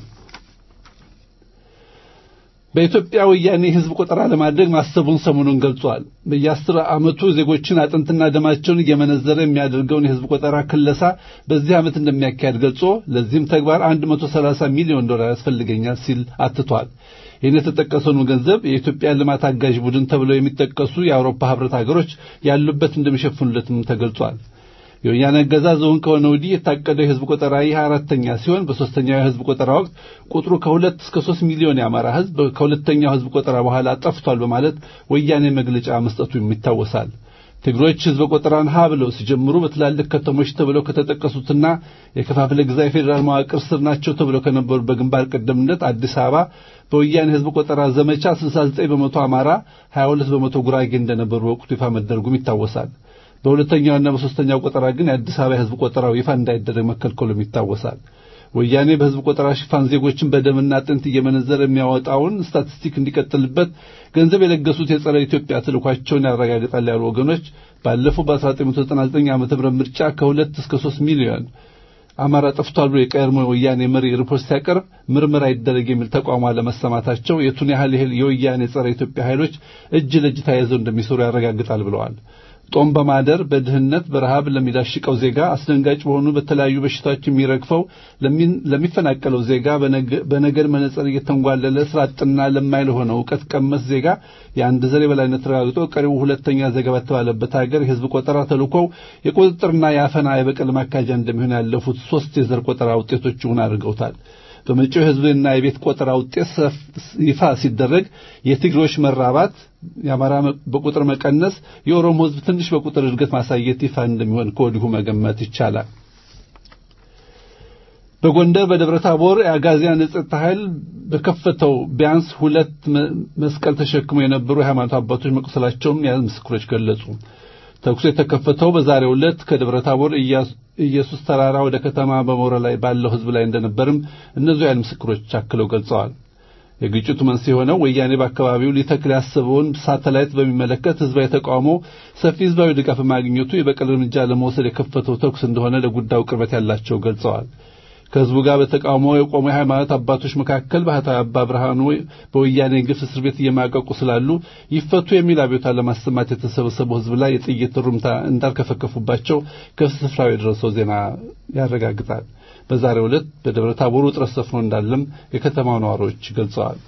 Speaker 4: በኢትዮጵያ ወያኔ ህዝብ ቆጠራ ለማድረግ ማሰቡን ሰሞኑን ገልጿል። በየአስር ዓመቱ ዜጎችን አጥንትና ደማቸውን እየመነዘረ የሚያደርገውን የህዝብ ቆጠራ ክለሳ በዚህ ዓመት እንደሚያካሄድ ገልጾ ለዚህም ተግባር 130 ሚሊዮን ዶላር ያስፈልገኛል ሲል አትቷል። ይህን የተጠቀሰውን ገንዘብ የኢትዮጵያ ልማት አጋዥ ቡድን ተብለው የሚጠቀሱ የአውሮፓ ህብረት ሀገሮች ያሉበት እንደሚሸፍኑለትም ተገልጿል። የወያኔ አገዛዝ እውን ከሆነ ወዲህ የታቀደው የህዝብ ቆጠራ ይህ አራተኛ ሲሆን በሶስተኛው የህዝብ ቆጠራ ወቅት ቁጥሩ ከሁለት እስከ ሶስት ሚሊዮን የአማራ ህዝብ ከሁለተኛው ህዝብ ቆጠራ በኋላ ጠፍቷል በማለት ወያኔ መግለጫ መስጠቱ ይታወሳል። ትግሮች ህዝብ ቆጠራን ሀ ብለው ሲጀምሩ በትላልቅ ከተሞች ተብለው ከተጠቀሱትና የከፋፍለ ግዛ የፌዴራል መዋቅር ስር ናቸው ተብለው ከነበሩ በግንባር ቀደምነት አዲስ አበባ በወያኔ ህዝብ ቆጠራ ዘመቻ 69 በመቶ አማራ፣ 22 በመቶ ጉራጌ እንደነበሩ በወቅቱ ይፋ መደረጉም ይታወሳል። በሁለተኛውና በሶስተኛው ቆጠራ ግን የአዲስ አበባ የህዝብ ቆጠራው ይፋ እንዳይደረግ መከልከሉም ይታወሳል። ወያኔ በህዝብ ቆጠራ ሽፋን ዜጎችን በደምና አጥንት እየመነዘረ የሚያወጣውን ስታቲስቲክ እንዲቀጥልበት ገንዘብ የለገሱት የጸረ ኢትዮጵያ ተልኳቸውን ያረጋግጣል ያሉ ወገኖች ባለፈው በ1999 ዓ.ም ምርጫ ከሁለት እስከ ሶስት ሚሊዮን አማራ ጠፍቷል ብሎ የቀድሞ ወያኔ መሪ ሪፖርት ሲያቀርብ ምርመራ ይደረግ የሚል ተቋሟ ለመሰማታቸው የቱን ያህል የወያኔ ጸረ ኢትዮጵያ ኃይሎች እጅ ለእጅ ተያይዘው እንደሚሰሩ ያረጋግጣል ብለዋል። ጦም በማደር በድህነት በረሃብ ለሚዳሽቀው ዜጋ አስደንጋጭ በሆኑ በተለያዩ በሽታዎች የሚረግፈው ለሚፈናቀለው ዜጋ በነገድ መነጽር እየተንጓለለ ስራ አጥና ለማይል ሆነ እውቀት ቀመስ ዜጋ የአንድ ዘር የበላይነት ተረጋግጦ ቀሪው ሁለተኛ ዜጋ በተባለበት ሀገር የህዝብ ቆጠራ ተልኮው የቁጥጥርና የአፈና የበቀል ማካጃ እንደሚሆን ያለፉት ሶስት የዘር ቆጠራ ውጤቶች ይሁን አድርገውታል። በመጪው የህዝብና የቤት ቆጠራ ውጤት ይፋ ሲደረግ የትግሮች መራባት፣ የአማራ በቁጥር መቀነስ፣ የኦሮሞ ህዝብ ትንሽ በቁጥር እድገት ማሳየት ይፋ እንደሚሆን ከወዲሁ መገመት ይቻላል። በጎንደር በደብረ ታቦር የአጋዚያን የጸጥታ ኃይል በከፈተው ቢያንስ ሁለት መስቀል ተሸክመው የነበሩ የሃይማኖት አባቶች መቁሰላቸውን የዓይን ምስክሮች ገለጹ። ተኩሱ የተከፈተው በዛሬው ዕለት ከደብረ ታቦር ኢየሱስ ተራራ ወደ ከተማ በመውረድ ላይ ባለው ህዝብ ላይ እንደነበርም እነዚሁ የዓይን ምስክሮች አክለው ገልጸዋል። የግጭቱ መንስኤ የሆነው ወያኔ በአካባቢው ሊተክል ያሰበውን ሳተላይት በሚመለከት ህዝባዊ ተቃውሞ ሰፊ ህዝባዊ ድጋፍ ማግኘቱ የበቀል እርምጃ ለመውሰድ የከፈተው ተኩስ እንደሆነ ለጉዳዩ ቅርበት ያላቸው ገልጸዋል። ከህዝቡ ጋር በተቃውሞ የቆሙ የሃይማኖት አባቶች መካከል ባህታዊ አባ ብርሃኑ በወያኔ ግፍ እስር ቤት እየማቀቁ ስላሉ ይፈቱ የሚል አብዮታ ለማሰማት የተሰበሰበው ህዝብ ላይ የጥይት ሩምታ እንዳልከፈከፉባቸው ከስፍራው የደረሰው ዜና ያረጋግጣል። በዛሬው ዕለት በደብረ ታቦር ውጥረት ሰፍኖ እንዳለም የከተማው ነዋሪዎች ገልጸዋል።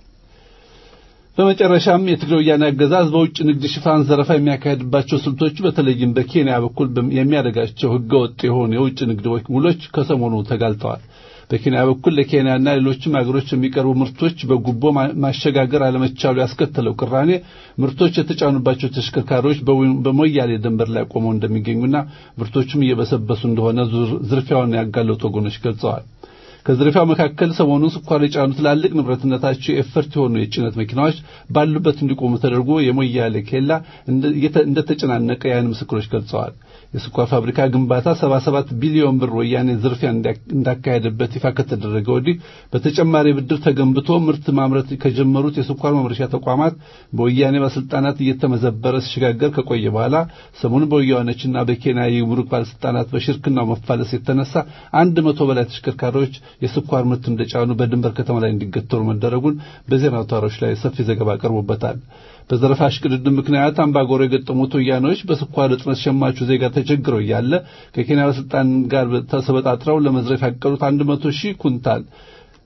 Speaker 4: በመጨረሻም የትግራይ ወያኔ አገዛዝ በውጭ ንግድ ሽፋን ዘረፋ የሚያካሄድባቸው ስልቶች በተለይም በኬንያ በኩል የሚያደርጋቸው ህገወጥ የሆኑ የውጭ ንግድ ውሎች ከሰሞኑ ተጋልጠዋል። በኬንያ በኩል ለኬንያና ሌሎችም አገሮች የሚቀርቡ ምርቶች በጉቦ ማሸጋገር አለመቻሉ ያስከተለው ቅራኔ ምርቶች የተጫኑባቸው ተሽከርካሪዎች በሞያሌ ድንበር ላይ ቆመው እንደሚገኙና ምርቶቹም እየበሰበሱ እንደሆነ ዝርፊያውን ያጋለጡ ወገኖች ገልጸዋል። ከዝርፊያው መካከል ሰሞኑን ስኳር የጫኑ ትላልቅ ንብረትነታቸው የኤፈርት የሆኑ የጭነት መኪናዎች ባሉበት እንዲቆሙ ተደርጎ የሞያሌ ኬላ እንደተጨናነቀ የዓይን ምስክሮች ገልጸዋል። የስኳር ፋብሪካ ግንባታ 77 ቢሊዮን ብር ወያኔ ዝርፊያ እንዳካሄደበት ይፋ ከተደረገ ወዲህ በተጨማሪ ብድር ተገንብቶ ምርት ማምረት ከጀመሩት የስኳር ማምረቻ ተቋማት በወያኔ ባለስልጣናት እየተመዘበረ ሲሸጋገር ከቆየ በኋላ ሰሞኑን በወያኔዎችና በኬንያ የጉምሩክ ባለስልጣናት በሽርክናው መፋለስ የተነሳ አንድ መቶ በላይ ተሽከርካሪዎች የስኳር ምርት እንደጫኑ በድንበር ከተማ ላይ እንዲገተሩ መደረጉን በዜና አውታሮች ላይ ሰፊ ዘገባ ቀርቦበታል። በዘረፋ እሽቅድድም ምክንያት አምባጓሮ የገጠሙት ወያኔዎች በስኳር እጥረት ሸማቹ ዜጋ ተቸግረው እያለ ከኬንያ ባለስልጣን ጋር ተሰበጣጥረው ለመዝረፍ ያቀዱት አንድ መቶ ሺህ ኩንታል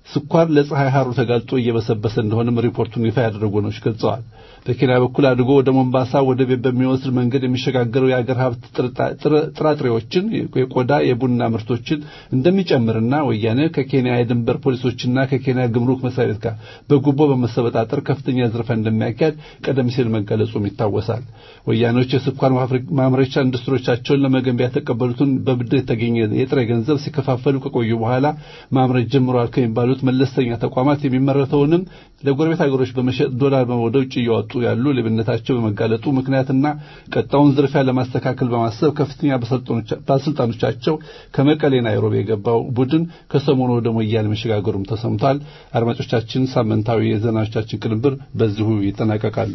Speaker 4: ስኳር ለፀሐይ ሐሩ ተጋልጦ እየበሰበሰ እንደሆነም ሪፖርቱን ይፋ ያደረጉ ነው ገልጸዋል። በኬንያ በኩል አድርጎ ወደ ሞምባሳ ወደብ በሚወስድ መንገድ የሚሸጋገረው የአገር ሀብት ጥራጥሬዎችን፣ የቆዳ የቡና ምርቶችን እንደሚጨምርና ወያኔ ከኬንያ የድንበር ፖሊሶችና ከኬንያ ግምሩክ መስሪያ ቤት ጋር በጉቦ በመሰበጣጠር ከፍተኛ ዝርፊያ እንደሚያካሄድ ቀደም ሲል መገለጹም ይታወሳል። ወያኔዎች የስኳር ማምረቻ ኢንዱስትሪዎቻቸውን ለመገንቢያ የተቀበሉትን በብድር የተገኘ የጥሬ ገንዘብ ሲከፋፈሉ ከቆዩ በኋላ ማምረት ጀምረዋል ከሚባሉት መለስተኛ ተቋማት የሚመረተውንም ለጎረቤት ሀገሮች በመሸጥ ዶላር ወደ ውጭ እያወጡ ያሉ ሌብነታቸው በመጋለጡ ምክንያትና ቀጣውን ዝርፊያ ለማስተካከል በማሰብ ከፍተኛ ባለስልጣኖቻቸው ከመቀሌ ናይሮቢ የገባው ቡድን ከሰሞኑ ወደ ሞያሌ መሸጋገሩም ተሰምቷል። አድማጮቻችን፣ ሳምንታዊ የዜናዎቻችን ቅንብር በዚሁ ይጠናቀቃሉ።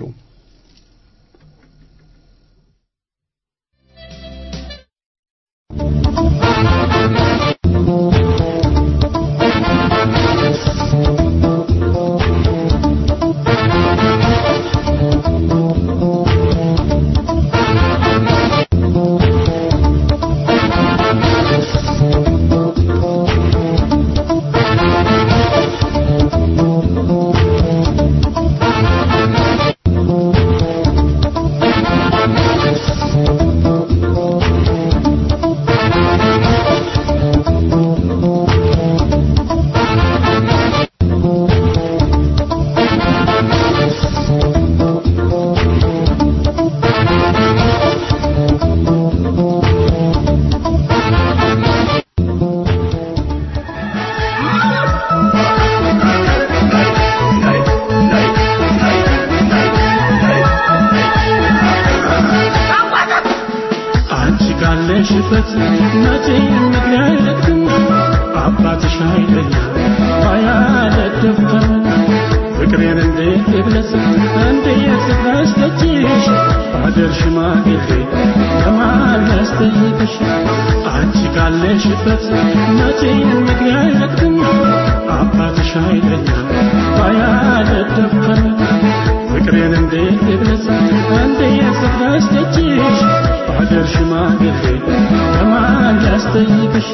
Speaker 5: ያለሽበት መቼ ምክንያትም አባትሽ አይለኛ ባያለደፍተን ፍቅሬን እንዴት ልግለጽ እንዴት ስታስደጅሽ አገር ሽማግሌ ለማን ያስጠይቅሽ አንቺ ካለሽበት መቼ ምክንያትም አባትሽ አይለኛ ባያለደፍተን ፍቅሬን እንዴት ልግለጽ እንዴት ስታስደጅሽ አገር ሽማግሌ ለማን ያስጠይቅሽ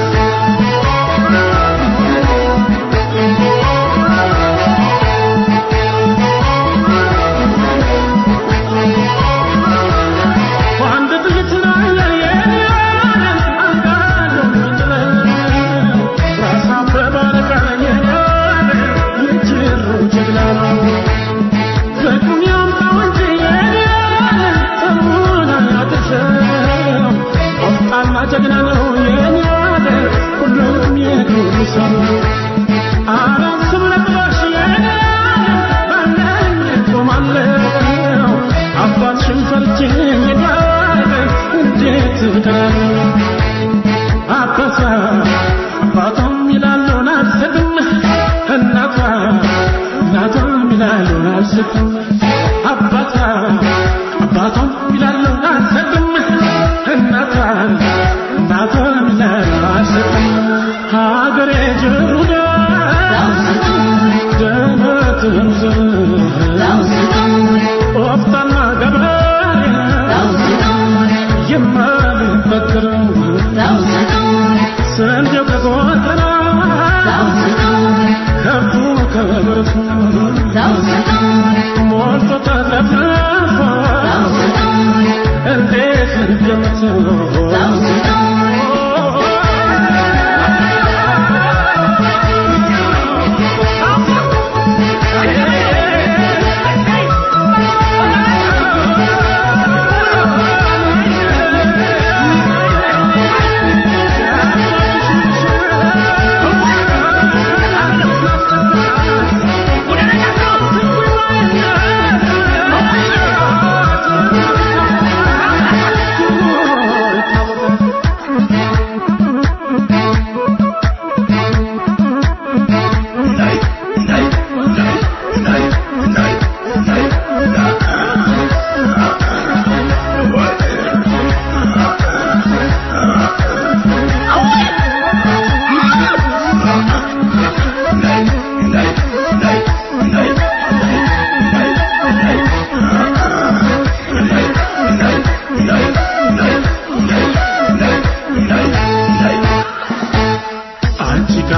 Speaker 5: በአንድ ጥይት ላይ የኔ ዓለም አንዳለው ምንጥለው ራስ አበበ አለቃ የኔ ዓለም የጅሩ ጀግና ነው ፍቅሩን ያምጣው እንጂ የኔ ዓለም ጠሩን አያድርሰው ቆፍጣና ጀግና ነው የኔ ዓለም ሁሉም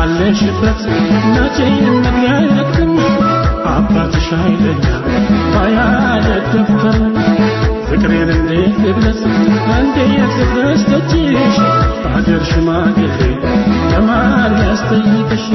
Speaker 5: ካለሽበት መቼ መግቢያ የለክም አባትሽ ኃይለኛ ባያደደፍተን ፍቅሬን እንዴት ልግለጽ እንዴት ልድረስ ደጅሽ በሀገር ሽማግሌ ለማን ያስጠይቅሽ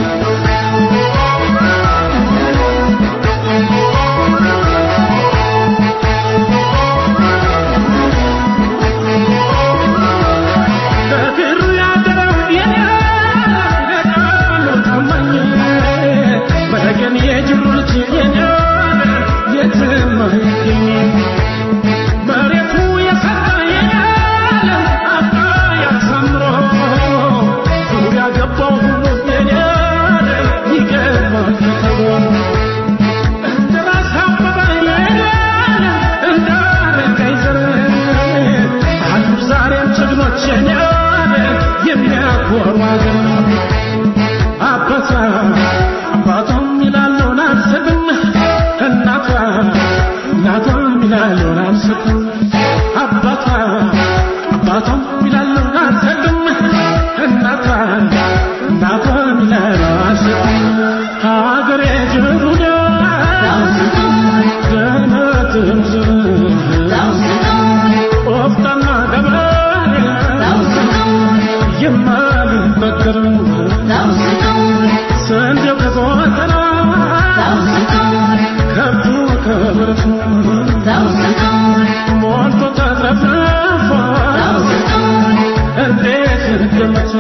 Speaker 5: በክሩ ያደረው የኔ ለቃሉ ታማኝ በተገን የጅሩ ልጅ የኔ የትም አይገኝ መሬቱ የሰራ የኔ አባ ያሳምሮ ዙሪያ ገባው ሁሉ የኔ ይገባል ተብሎ እንደ ራስ አበበ የኔ እንደ አረጋይ ዘር አሉ ዛሬም ጀግኖች የኔ የሚያኮሩ አገር አባቷ አባቷም ይላሉን አልሰጥም እናቷ እናቷም ይላሉን አልሰጥም አባቷ አባቷም ይላሉን አልሰጥም እናቷ እናቷም ይላሉን አልሰጥም ሀገሬ ጅሩዳ ገነትም ቆፍጣና ገብረ የማልበገር ስንዴው ከጎተራ ከብቱ ከብረቱ ሞልቶ ተትረፍርፎ እንዴት ገመት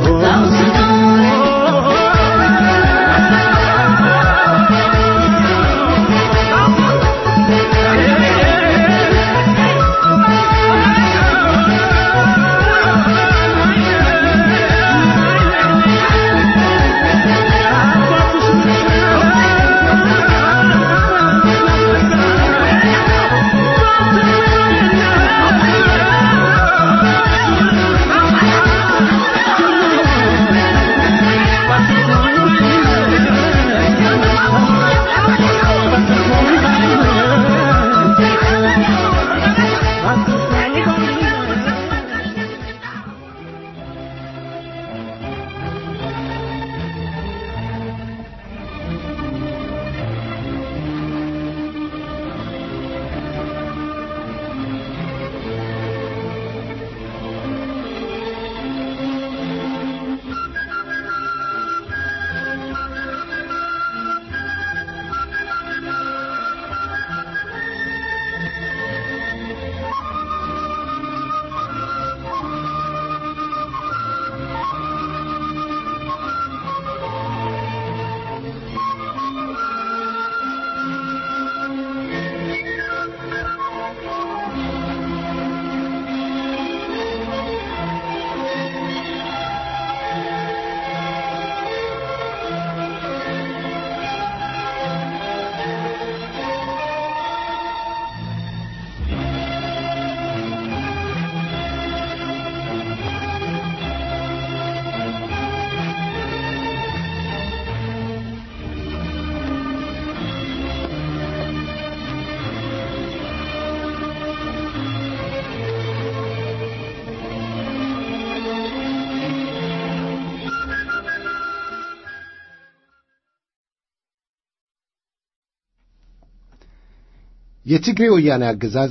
Speaker 2: የትግሬ ወያኔ አገዛዝ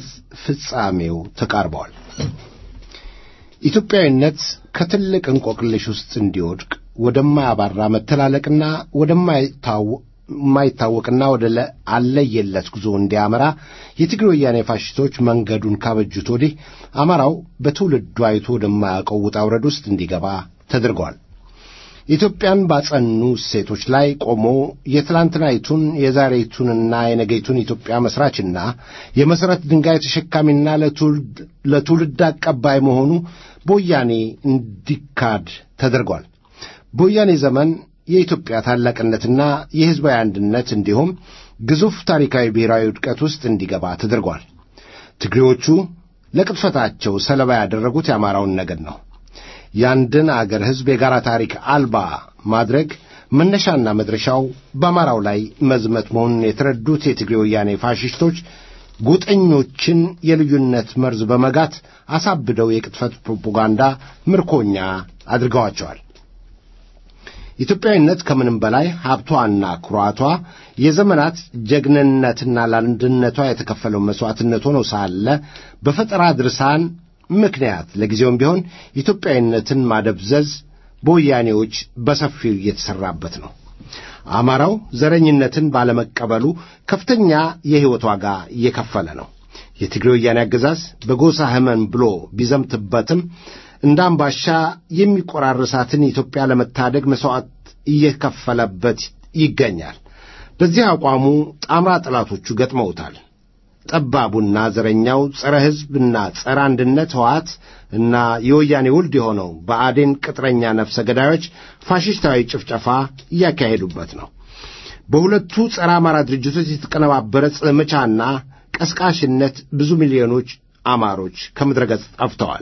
Speaker 2: ፍጻሜው ተቃርበዋል። ኢትዮጵያዊነት ከትልቅ እንቆቅልሽ ውስጥ እንዲወድቅ ወደማያባራ መተላለቅና ወደማይታወቅና ወደ አለየለት ጉዞ እንዲያመራ የትግሬ ወያኔ ፋሽስቶች መንገዱን ካበጁት ወዲህ አማራው በትውልዱ አይቶ ወደማያውቀው ውጣ ውረድ ውስጥ እንዲገባ ተደርገዋል። ኢትዮጵያን ባጸኑ እሴቶች ላይ ቆሞ የትላንትናይቱን የዛሬቱንና የነገይቱን ኢትዮጵያ መስራችና የመሠረት ድንጋይ ተሸካሚና ለትውልድ አቀባይ መሆኑ በወያኔ እንዲካድ ተደርጓል። በወያኔ ዘመን የኢትዮጵያ ታላቅነትና የሕዝባዊ አንድነት እንዲሁም ግዙፍ ታሪካዊ ብሔራዊ ውድቀት ውስጥ እንዲገባ ተደርጓል። ትግሬዎቹ ለቅጥፈታቸው ሰለባ ያደረጉት የአማራውን ነገድ ነው። የአንድን አገር ሕዝብ የጋራ ታሪክ አልባ ማድረግ መነሻና መድረሻው በአማራው ላይ መዝመት መሆኑን የተረዱት የትግሬ ወያኔ ፋሽስቶች ጎጠኞችን የልዩነት መርዝ በመጋት አሳብደው የቅጥፈት ፕሮፓጋንዳ ምርኮኛ አድርገዋቸዋል። ኢትዮጵያዊነት ከምንም በላይ ሀብቷና ኩራቷ የዘመናት ጀግንነትና ለአንድነቷ የተከፈለው መሥዋዕትነት ሆኖ ሳለ በፈጠራ ድርሳን ምክንያት ለጊዜውም ቢሆን ኢትዮጵያዊነትን ማደብዘዝ በወያኔዎች በሰፊው እየተሠራበት ነው። አማራው ዘረኝነትን ባለመቀበሉ ከፍተኛ የሕይወት ዋጋ እየከፈለ ነው። የትግሬ ወያኔ አገዛዝ በጎሳ ሕመም ብሎ ቢዘምትበትም እንደ አምባሻ የሚቆራርሳትን ኢትዮጵያ ለመታደግ መሥዋዕት እየከፈለበት ይገኛል። በዚህ አቋሙ ጣምራ ጠላቶቹ ገጥመውታል። ጠባቡና ዘረኛው ጸረ ሕዝብና ጸረ አንድነት ሕወሓት እና የወያኔ ውልድ የሆነው በአዴን ቅጥረኛ ነፍሰ ገዳዮች ፋሽስታዊ ጭፍጨፋ እያካሄዱበት ነው። በሁለቱ ጸረ አማራ ድርጅቶች የተቀነባበረ ዘመቻና ቀስቃሽነት ብዙ ሚሊዮኖች አማሮች ከምድረ ገጽ ጠፍተዋል።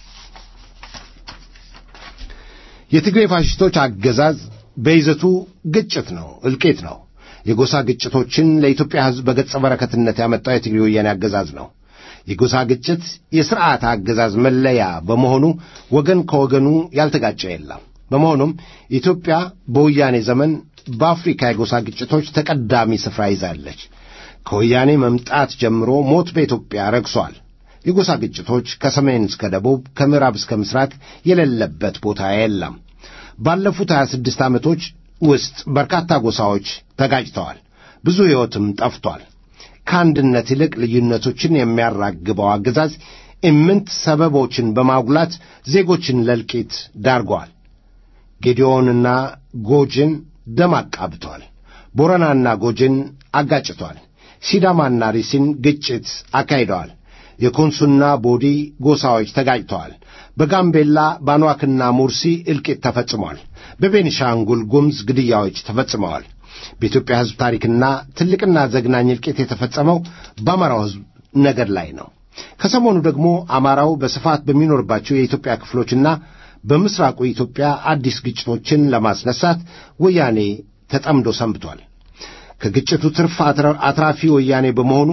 Speaker 2: የትግሬ ፋሽስቶች አገዛዝ በይዘቱ ግጭት ነው፣ እልቂት ነው። የጎሳ ግጭቶችን ለኢትዮጵያ ሕዝብ በገጸ በረከትነት ያመጣው የትግሬ ወያኔ አገዛዝ ነው። የጎሳ ግጭት የሥርዓት አገዛዝ መለያ በመሆኑ ወገን ከወገኑ ያልተጋጨ የለም። በመሆኑም ኢትዮጵያ በወያኔ ዘመን በአፍሪካ የጎሳ ግጭቶች ተቀዳሚ ስፍራ ይዛለች። ከወያኔ መምጣት ጀምሮ ሞት በኢትዮጵያ ረግሷል። የጎሳ ግጭቶች ከሰሜን እስከ ደቡብ፣ ከምዕራብ እስከ ምስራቅ የሌለበት ቦታ የለም። ባለፉት 26 ዓመቶች ውስጥ በርካታ ጎሳዎች ተጋጭተዋል። ብዙ ሕይወትም ጠፍቷል። ከአንድነት ይልቅ ልዩነቶችን የሚያራግበው አገዛዝ ኢምንት ሰበቦችን በማጉላት ዜጎችን ለልቂት ዳርገዋል። ጌዲዮንና ጎጅን ደም አቃብቷል። ቦረናና ጎጅን አጋጭቷል። ሲዳማና ሪሲን ግጭት አካሂደዋል። የኮንሱና ቦዲ ጎሳዎች ተጋጭተዋል። በጋምቤላ ባኗክና ሙርሲ እልቂት ተፈጽሟል። በቤኒሻንጉል ጉምዝ ግድያዎች ተፈጽመዋል። በኢትዮጵያ ሕዝብ ታሪክና ትልቅና ዘግናኝ እልቂት የተፈጸመው በአማራው ሕዝብ ነገድ ላይ ነው። ከሰሞኑ ደግሞ አማራው በስፋት በሚኖርባቸው የኢትዮጵያ ክፍሎችና በምስራቁ ኢትዮጵያ አዲስ ግጭቶችን ለማስነሳት ወያኔ ተጠምዶ ሰንብቷል። ከግጭቱ ትርፍ አትራፊ ወያኔ በመሆኑ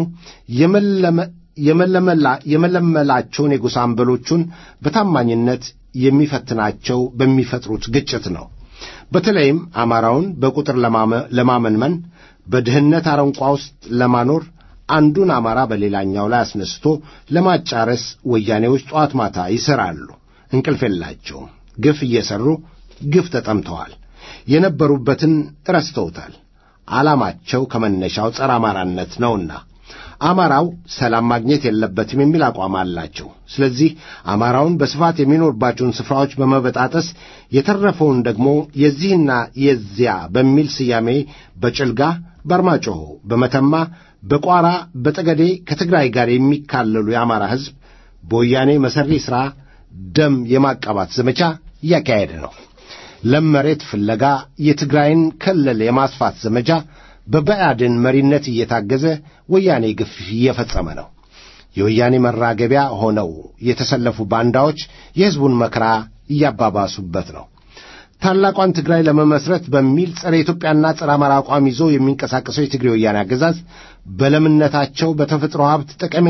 Speaker 2: የመለመላቸውን የጎሳ አንበሎቹን በታማኝነት የሚፈትናቸው በሚፈጥሩት ግጭት ነው። በተለይም አማራውን በቁጥር ለማመንመን በድህነት አረንቋ ውስጥ ለማኖር አንዱን አማራ በሌላኛው ላይ አስነስቶ ለማጫረስ ወያኔዎች ጠዋት ማታ ይሠራሉ። እንቅልፍ የላቸውም። ግፍ እየሠሩ ግፍ ተጠምተዋል። የነበሩበትን ረስተውታል። ዓላማቸው ከመነሻው ጸረ አማራነት ነውና አማራው ሰላም ማግኘት የለበትም የሚል አቋም አላቸው። ስለዚህ አማራውን በስፋት የሚኖርባቸውን ስፍራዎች በመበጣጠስ የተረፈውን ደግሞ የዚህና የዚያ በሚል ስያሜ በጭልጋ፣ በአርማጮሆ፣ በመተማ፣ በቋራ፣ በጠገዴ ከትግራይ ጋር የሚካለሉ የአማራ ሕዝብ በወያኔ መሠሪ ሥራ ደም የማቃባት ዘመቻ እያካሄደ ነው። ለም መሬት ፍለጋ የትግራይን ክልል የማስፋት ዘመቻ በብአዴን መሪነት እየታገዘ ወያኔ ግፍ እየፈጸመ ነው። የወያኔ መራገቢያ ሆነው የተሰለፉ ባንዳዎች የሕዝቡን መከራ እያባባሱበት ነው። ታላቋን ትግራይ ለመመስረት በሚል ጸረ ኢትዮጵያና ጸረ አማራ አቋም ይዞ የሚንቀሳቀሰው የትግሬ ወያኔ አገዛዝ በለምነታቸው በተፈጥሮ ሀብት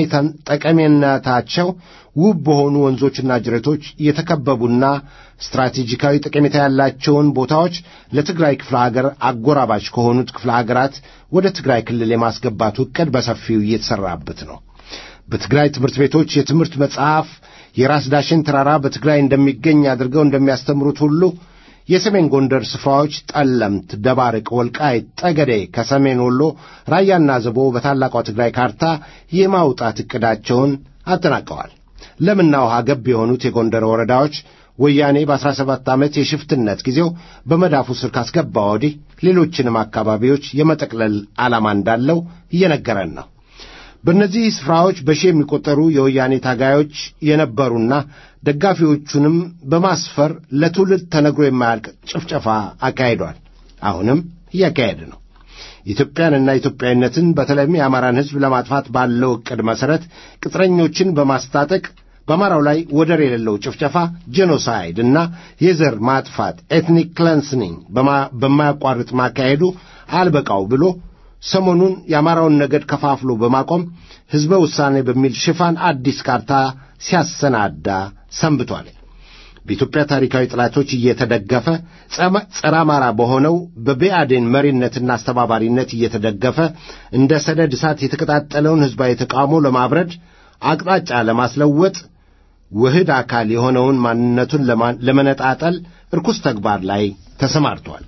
Speaker 2: ጠቀሜነታቸው ውብ በሆኑ ወንዞችና ጅረቶች የተከበቡና ስትራቴጂካዊ ጠቀሜታ ያላቸውን ቦታዎች ለትግራይ ክፍለ ሀገር አጎራባች ከሆኑት ክፍለ ሀገራት ወደ ትግራይ ክልል የማስገባቱ ዕቅድ በሰፊው እየተሠራበት ነው። በትግራይ ትምህርት ቤቶች የትምህርት መጽሐፍ የራስ ዳሽን ተራራ በትግራይ እንደሚገኝ አድርገው እንደሚያስተምሩት ሁሉ የሰሜን ጎንደር ስፍራዎች ጠለምት፣ ደባርቅ፣ ወልቃይት፣ ጠገዴ ከሰሜን ወሎ ራያና ዘቦ በታላቋ ትግራይ ካርታ የማውጣት ዕቅዳቸውን አጠናቀዋል። ለምና ውሃ ገብ የሆኑት የጎንደር ወረዳዎች ወያኔ በአስራ ሰባት ዓመት የሽፍትነት ጊዜው በመዳፉ ስር ካስገባ ወዲህ ሌሎችንም አካባቢዎች የመጠቅለል ዓላማ እንዳለው እየነገረን ነው። በእነዚህ ስፍራዎች በሺህ የሚቆጠሩ የወያኔ ታጋዮች የነበሩና ደጋፊዎቹንም በማስፈር ለትውልድ ተነግሮ የማያልቅ ጭፍጨፋ አካሂዷል። አሁንም እያካሄደ ነው። ኢትዮጵያንና ኢትዮጵያዊነትን በተለይም የአማራን ሕዝብ ለማጥፋት ባለው ዕቅድ መሠረት ቅጥረኞችን በማስታጠቅ በአማራው ላይ ወደር የሌለው ጭፍጨፋ ጄኖሳይድ እና የዘር ማጥፋት ኤትኒክ ክለንስኒንግ በማያቋርጥ ማካሄዱ አልበቃው ብሎ ሰሞኑን የአማራውን ነገድ ከፋፍሎ በማቆም ሕዝበ ውሳኔ በሚል ሽፋን አዲስ ካርታ ሲያሰናዳ ሰንብቷል። በኢትዮጵያ ታሪካዊ ጠላቶች እየተደገፈ ጸረ አማራ በሆነው በብአዴን መሪነትና አስተባባሪነት እየተደገፈ እንደ ሰደድ እሳት የተቀጣጠለውን ሕዝባዊ ተቃውሞ ለማብረድ አቅጣጫ ለማስለወጥ ውህድ አካል የሆነውን ማንነቱን ለመነጣጠል ርኩስ ተግባር ላይ ተሰማርቷል።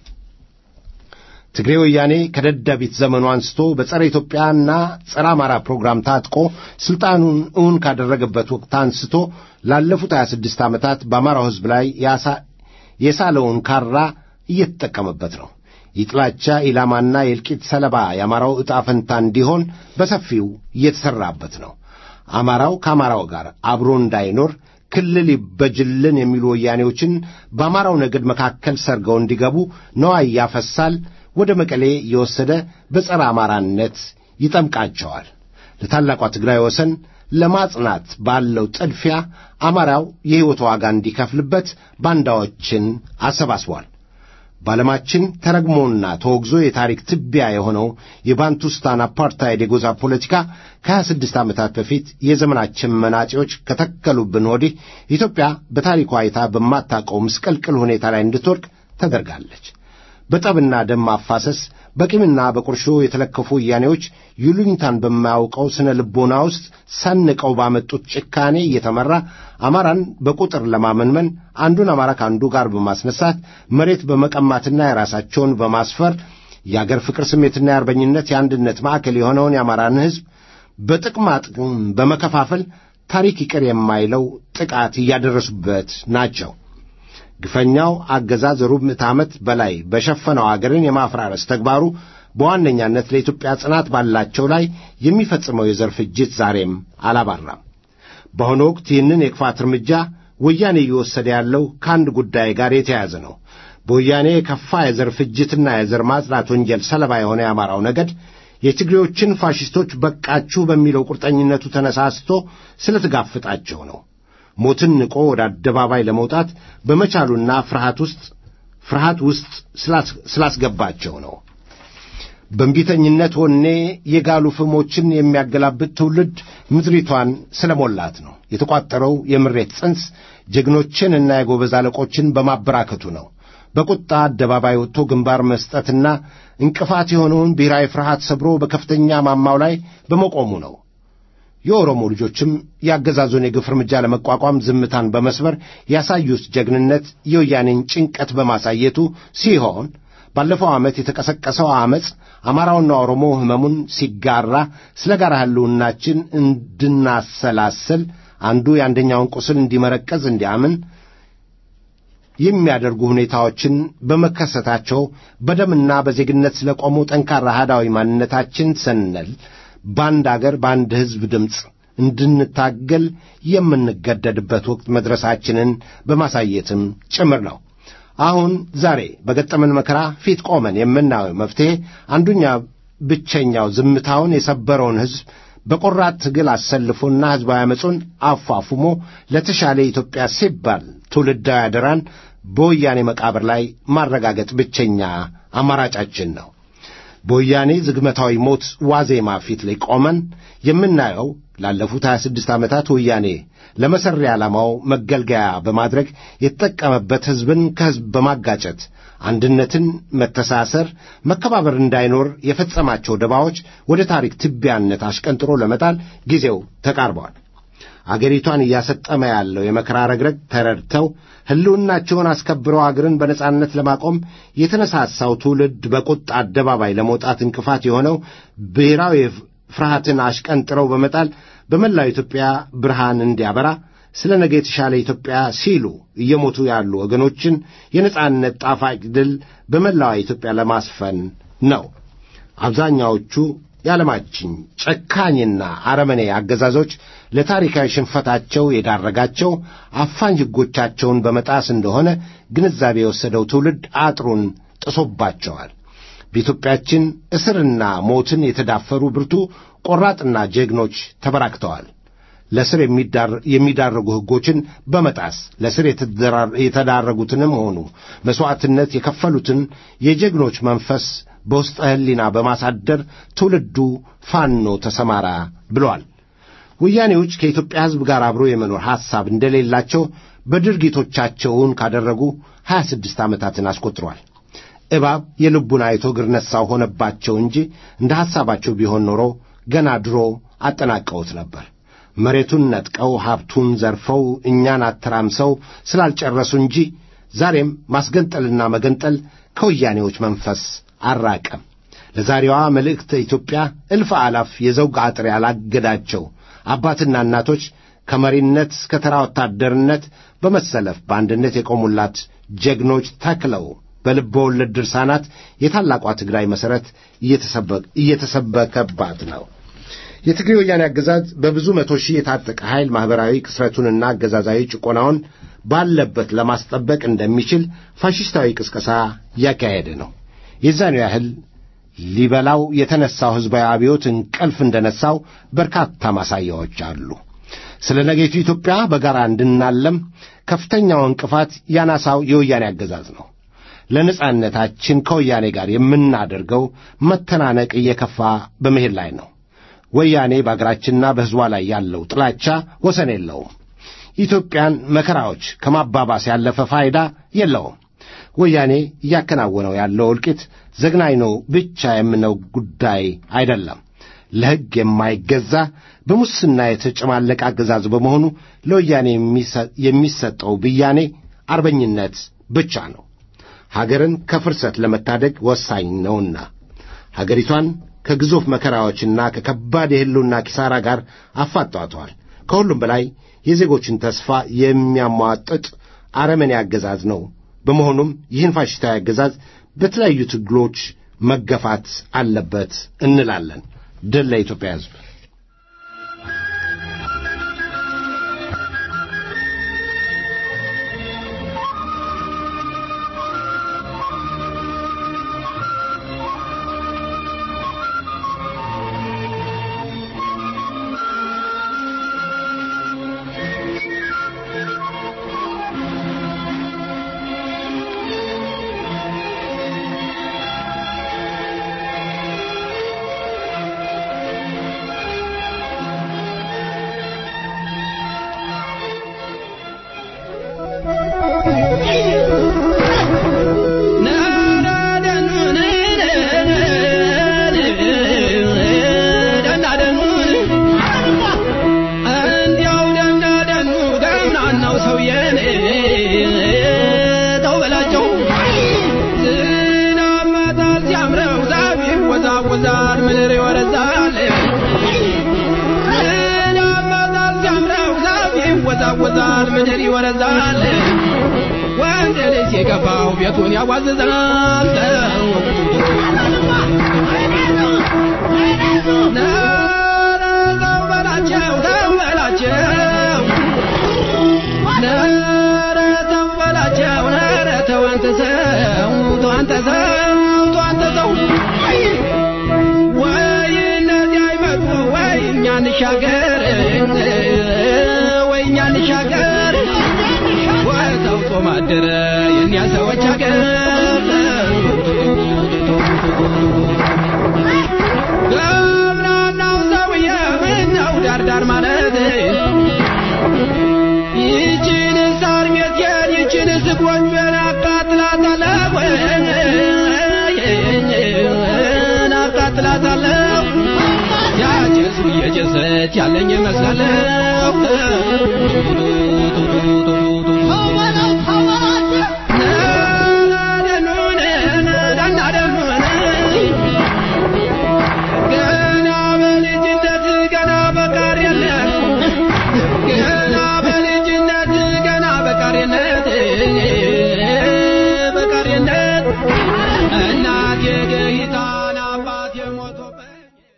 Speaker 2: ትግሬ ወያኔ ከደደቢት ዘመኑ አንስቶ በጸረ ኢትዮጵያና ጸረ አማራ ፕሮግራም ታጥቆ ሥልጣኑን እውን ካደረገበት ወቅት አንስቶ ላለፉት 26 ዓመታት በአማራው ሕዝብ ላይ የሳለውን ካራ እየተጠቀመበት ነው። የጥላቻ ኢላማና የእልቂት ሰለባ የአማራው ዕጣ ፈንታ እንዲሆን በሰፊው እየተሠራበት ነው። አማራው ከአማራው ጋር አብሮ እንዳይኖር ክልል ይበጅልን የሚሉ ወያኔዎችን በአማራው ነገድ መካከል ሰርገው እንዲገቡ ነዋይ ያፈሳል። ወደ መቀሌ እየወሰደ በጸረ አማራነት ይጠምቃቸዋል። ለታላቋ ትግራይ ወሰን ለማጽናት ባለው ጥድፊያ አማራው የሕይወት ዋጋ እንዲከፍልበት ባንዳዎችን አሰባስቧል። በዓለማችን ተረግሞና ተወግዞ የታሪክ ትቢያ የሆነው የባንቱስታን አፓርታይድ የጎዛ ፖለቲካ ከ26 ዓመታት በፊት የዘመናችን መናጤዎች ከተከሉብን ወዲህ ኢትዮጵያ በታሪኳ አይታ በማታውቀው ምስቅልቅል ሁኔታ ላይ እንድትወድቅ ተደርጋለች። በጠብና ደም ማፋሰስ በቂምና በቁርሾ የተለከፉ ወያኔዎች ይሉኝታን በማያውቀው ስነ ልቦና ውስጥ ሰንቀው ባመጡት ጭካኔ እየተመራ አማራን በቁጥር ለማመንመን አንዱን አማራ ከአንዱ ጋር በማስነሳት መሬት በመቀማትና የራሳቸውን በማስፈር የአገር ፍቅር ስሜትና የአርበኝነት የአንድነት ማዕከል የሆነውን የአማራን ሕዝብ በጥቅማ ጥቅም በመከፋፈል ታሪክ ይቅር የማይለው ጥቃት እያደረሱበት ናቸው። ግፈኛው አገዛዝ ሩብ ምዕተ ዓመት በላይ በሸፈነው አገርን የማፍራረስ ተግባሩ በዋነኛነት ለኢትዮጵያ ጽናት ባላቸው ላይ የሚፈጽመው የዘር ፍጅት ዛሬም አላባራም። በአሁኑ ወቅት ይህንን የክፋት እርምጃ ወያኔ እየወሰደ ያለው ከአንድ ጉዳይ ጋር የተያያዘ ነው። በወያኔ የከፋ የዘር ፍጅትና የዘር ማጽዳት ወንጀል ሰለባ የሆነ የአማራው ነገድ የትግሬዎችን ፋሽስቶች በቃችሁ በሚለው ቁርጠኝነቱ ተነሳስቶ ስለተጋፈጣቸው ነው። ሞትን ንቆ ወደ አደባባይ ለመውጣት በመቻሉና ፍርሃት ውስጥ ፍርሃት ውስጥ ስላስገባቸው ነው። በእንቢተኝነት ወኔ የጋሉ ፍሞችን የሚያገላብጥ ትውልድ ምድሪቷን ስለሞላት ነው። የተቋጠረው የምሬት ጽንስ ጀግኖችንና የጎበዝ አለቆችን በማበራከቱ ነው። በቁጣ አደባባይ ወጥቶ ግንባር መስጠትና እንቅፋት የሆነውን ብሔራዊ ፍርሃት ሰብሮ በከፍተኛ ማማው ላይ በመቆሙ ነው። የኦሮሞ ልጆችም የአገዛዙን የግፍ እርምጃ ለመቋቋም ዝምታን በመስበር ያሳዩት ጀግንነት የወያኔን ጭንቀት በማሳየቱ ሲሆን ባለፈው ዓመት የተቀሰቀሰው ዓመፅ አማራውና ኦሮሞ ሕመሙን ሲጋራ ስለ ጋራ ሕልውናችን እንድናሰላስል አንዱ የአንደኛውን ቁስል እንዲመረቀዝ እንዲያምን የሚያደርጉ ሁኔታዎችን በመከሰታቸው በደምና በዜግነት ስለ ቆሙ ጠንካራ አህዳዊ ማንነታችን ሰነል በአንድ አገር በአንድ ሕዝብ ድምፅ እንድንታገል የምንገደድበት ወቅት መድረሳችንን በማሳየትም ጭምር ነው። አሁን ዛሬ በገጠመን መከራ ፊት ቆመን የምናየው መፍትሔ አንዱኛ ብቸኛው ዝምታውን የሰበረውን ሕዝብ በቆራጥ ትግል አሰልፎና ሕዝባዊ ዓመፁን አፋፉሞ ለተሻለ ኢትዮጵያ ሲባል ትውልዳዊ አደራን በወያኔ መቃብር ላይ ማረጋገጥ ብቸኛ አማራጫችን ነው። በወያኔ ዝግመታዊ ሞት ዋዜማ ፊት ላይ ቆመን የምናየው ላለፉት 26 ዓመታት ወያኔ ለመሠሪያ ዓላማው መገልገያ በማድረግ የተጠቀመበት ሕዝብን ከሕዝብ በማጋጨት አንድነትን፣ መተሳሰር፣ መከባበር እንዳይኖር የፈጸማቸው ደባዎች ወደ ታሪክ ትቢያነት አሽቀንጥሮ ለመጣል ጊዜው ተቃርበዋል። አገሪቷን እያሰጠመ ያለው የመከራ ረግረግ ተረድተው ሕልውናቸውን አስከብረው አገርን በነጻነት ለማቆም የተነሳሳው ትውልድ በቁጣ አደባባይ ለመውጣት እንቅፋት የሆነው ብሔራዊ ፍርሃትን አሽቀንጥረው በመጣል በመላው ኢትዮጵያ ብርሃን እንዲያበራ ስለ ነገ የተሻለ ኢትዮጵያ ሲሉ እየሞቱ ያሉ ወገኖችን የነጻነት ጣፋጭ ድል በመላዋ ኢትዮጵያ ለማስፈን ነው። አብዛኛዎቹ የዓለማችን ጨካኝና አረመኔ አገዛዞች ለታሪካዊ ሽንፈታቸው የዳረጋቸው አፋኝ ሕጎቻቸውን በመጣስ እንደሆነ ግንዛቤ የወሰደው ትውልድ አጥሩን ጥሶባቸዋል። በኢትዮጵያችን እስርና ሞትን የተዳፈሩ ብርቱ ቆራጥና ጀግኖች ተበራክተዋል። ለስር የሚዳረጉ ሕጎችን በመጣስ ለስር የተዳረጉትንም ሆኑ መሥዋዕትነት የከፈሉትን የጀግኖች መንፈስ በውስጠ ሕሊና በማሳደር ትውልዱ ፋኖ ተሰማራ ብሏል። ወያኔዎች ከኢትዮጵያ ሕዝብ ጋር አብሮ የመኖር ሐሳብ እንደሌላቸው በድርጊቶቻቸውን ካደረጉ ሀያ ስድስት ዓመታትን አስቆጥሯል። እባብ የልቡን አይቶ እግር ነሣው ሆነባቸው እንጂ እንደ ሐሳባቸው ቢሆን ኖሮ ገና ድሮ አጠናቀውት ነበር። መሬቱን ነጥቀው ሀብቱን ዘርፈው እኛን አተራምሰው ስላልጨረሱ እንጂ ዛሬም ማስገንጠልና መገንጠል ከወያኔዎች መንፈስ አራቀም። ለዛሬዋ መልእክተ ኢትዮጵያ እልፍ አላፍ የዘውግ አጥር ያላገዳቸው አባትና እናቶች ከመሪነት እስከ ተራ ወታደርነት በመሰለፍ በአንድነት የቆሙላት ጀግኖች ተክለው በልበ ወለድ ድርሳናት የታላቋ ትግራይ መሠረት እየተሰበከባት ነው። የትግሬ ወያኔ አገዛዝ በብዙ መቶ ሺህ የታጠቀ ኃይል ማኅበራዊ ክስረቱንና አገዛዛዊ ጭቆናውን ባለበት ለማስጠበቅ እንደሚችል ፋሽስታዊ ቅስቀሳ እያካሄደ ነው። የዛኑ ያህል ሊበላው የተነሳው ሕዝባዊ አብዮት እንቅልፍ እንደነሳው በርካታ ማሳያዎች አሉ። ስለ ነገይቱ ኢትዮጵያ በጋራ እንድናለም ከፍተኛው እንቅፋት ያናሳው የወያኔ አገዛዝ ነው። ለነጻነታችን ከወያኔ ጋር የምናደርገው መተናነቅ እየከፋ በመሄድ ላይ ነው። ወያኔ በአገራችንና በሕዝቧ ላይ ያለው ጥላቻ ወሰን የለውም። ኢትዮጵያን መከራዎች ከማባባስ ያለፈ ፋይዳ የለውም። ወያኔ እያከናወነው ያለው እልቂት ዘግናኝ ነው ብቻ የምነው ጉዳይ አይደለም። ለሕግ የማይገዛ በሙስና የተጨማለቀ አገዛዝ በመሆኑ ለወያኔ የሚሰጠው ብያኔ አርበኝነት ብቻ ነው። ሀገርን ከፍርሰት ለመታደግ ወሳኝ ነውና ሀገሪቷን ከግዙፍ መከራዎችና ከከባድ የሕልውና ኪሳራ ጋር አፋጧተዋል። ከሁሉም በላይ የዜጎችን ተስፋ የሚያሟጥጥ አረመኔ አገዛዝ ነው። በመሆኑም ይህን ፋሽስታዊ አገዛዝ በተለያዩ ትግሎች መገፋት አለበት እንላለን። ድል ለኢትዮጵያ ሕዝብ።
Speaker 3: ይወዛወዛል ምድር ይወረዛል ወንድ ልጅ የገባው ቤቱን ያዋዝዛል ነረ ተው በላቸው ተው በላቸው ነረ ተው በላቸው ነረ ተው አንተ ሰው ተው አንተ ሰው ተው አንተ ሰው ወይ እነዚህ አይመጡ ወይ እኛ እንሻገር ወይ እኛ እንሻገር ወይ ተውጦ ማደረ የእኛ ሰዎች ሀገር ገብናናው ሰውዬ ምነው ዳርዳር ማለት ይችን ሳር ሜትየን ይችን ስጎንጆን አቃጥላታለሁ አቃጥላታለሁ ያጨሱ እየጨሰች ያለኝ መስላለሁ ገና በልጅነት ገና በቃሪነት ገና በልጅነት ገና በቃሪነት በቃሪነት እናቴ ገሂታን አባቴ ሞቶበት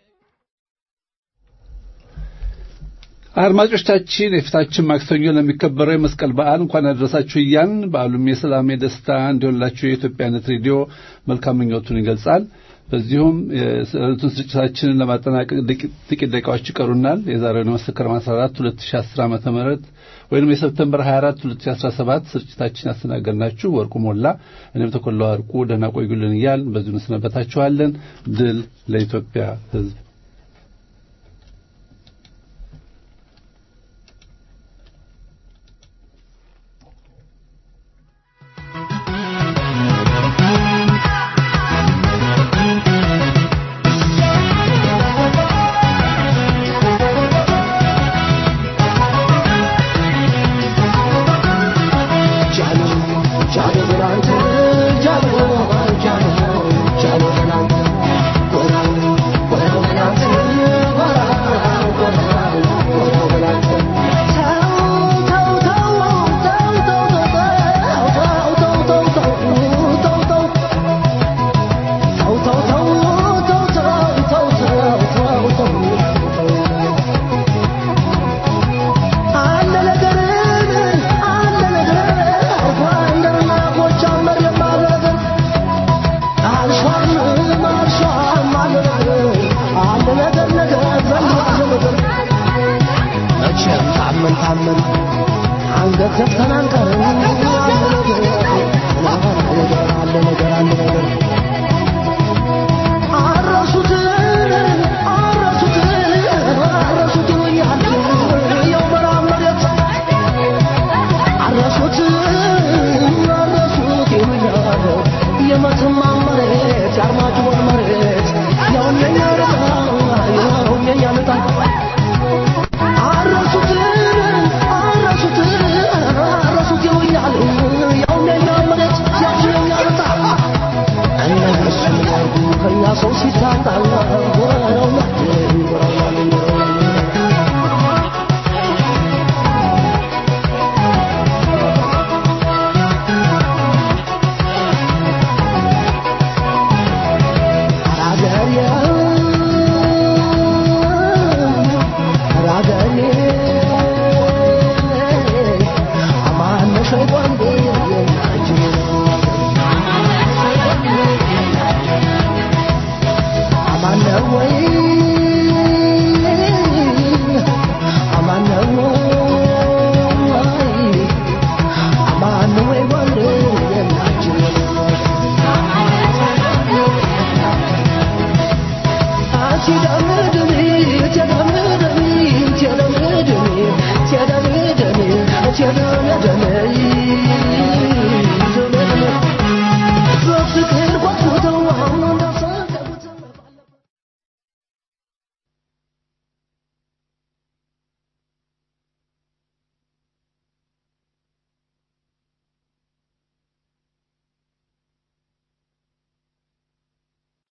Speaker 4: አድማጮቻችን የፊታችን ማክሰኞ ለሚከበረው የመስቀል በዓል እንኳን አደረሳችሁ እያን በዓሉም የሰላም የደስታ እንዲሆንላችሁ የኢትዮጵያነት ሬዲዮ መልካም ምኞቱን ይገልጻል። በዚሁም የዕለቱን ስርጭታችንን ለማጠናቀቅ ጥቂት ደቂቃዎች ይቀሩናል። የዛሬውን መስከረም 14 2010 ዓመተ ምህረት ወይንም የሰፕተምበር 24 2017 ስርጭታችን ያስተናገድናችሁ ወርቁ ሞላ፣ እኔም ተኮላ ወርቁ ደህና ቆዩልን እያል በዚሁ እንሰነበታችኋለን። ድል ለኢትዮጵያ ሕዝብ።
Speaker 6: ቻለ ብራንቻ